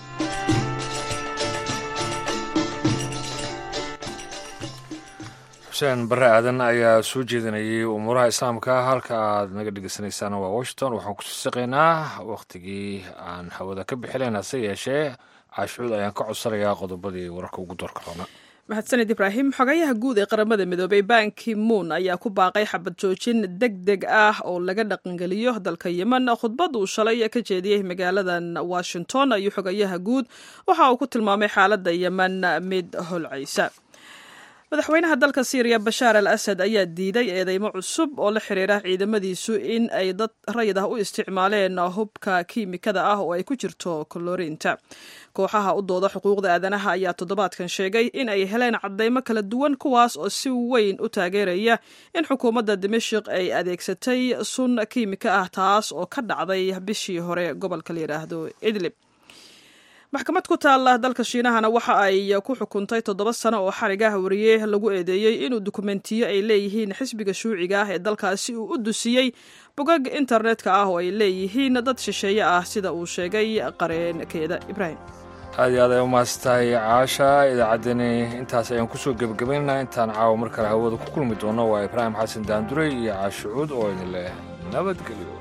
xuseen barre aadan ayaa soo jeedinayay umuuraha islaamka halka aad naga dhegeysaneysaan waa washington waxaan kusii saqaynaa wakhtigii aan hawada ka bixilayn hase yeeshee caashuud ayaan ka codsanayaa qodobadii wararka ugu doorka roona mahadsaned ibraahim xogayaha guud ee qaramada midoobay banki moon ayaa ku baaqay xabad joojin deg deg ah oo laga dhaqangeliyo dalka yemen khudbad uu shalay ka jeediyey magaaladan washington ayuu xogayaha guud waxa uu ku tilmaamay xaaladda yemen mid holcaysa madaxweynaha dalka syriya bashaar al asad ayaa diiday eedeymo cusub oo la xiriira ciidamadiisu in ay dad rayid ah u isticmaaleen hubka kiimikada ah oo ay ku jirto kolorinta kooxaha u dooda xuquuqda aadanaha ayaa toddobaadkan sheegay in ay heleen cadeymo kala duwan kuwaas oo si weyn u taageeraya in xukuumadda dimashik ay adeegsatay sun kiimika ah taas oo ka dhacday bishii hore gobolka la yidhaahdo idlib maxkamad ku taalla dalka shiinahana waxa ay ku xukuntay toddoba sano oo xarigaha wariye lagu eedeeyey inuu dukumentiyo ay leeyihiin xisbiga shuuciga ah ee dalkaasi uu u dusiyey bogag internetka ah oo ay leeyihiin dad shisheeye ah sida uu sheegay qareenkeeda ibraahim aad iyo aad ay u mahadsantahay caasha idaacaddani intaas ayaan kusoo gebagabaynaa intaan caawa mar kale hawada ku kulmi doono waa ibraahim xasan daandurey iyo caashucuud oo idin leh nabadgelyo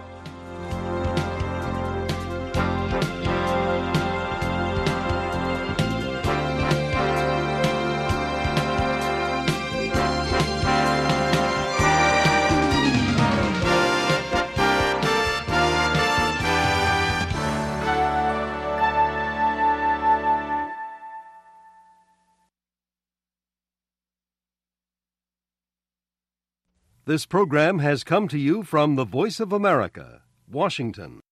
This program has come to you from the Voice of America, Washington.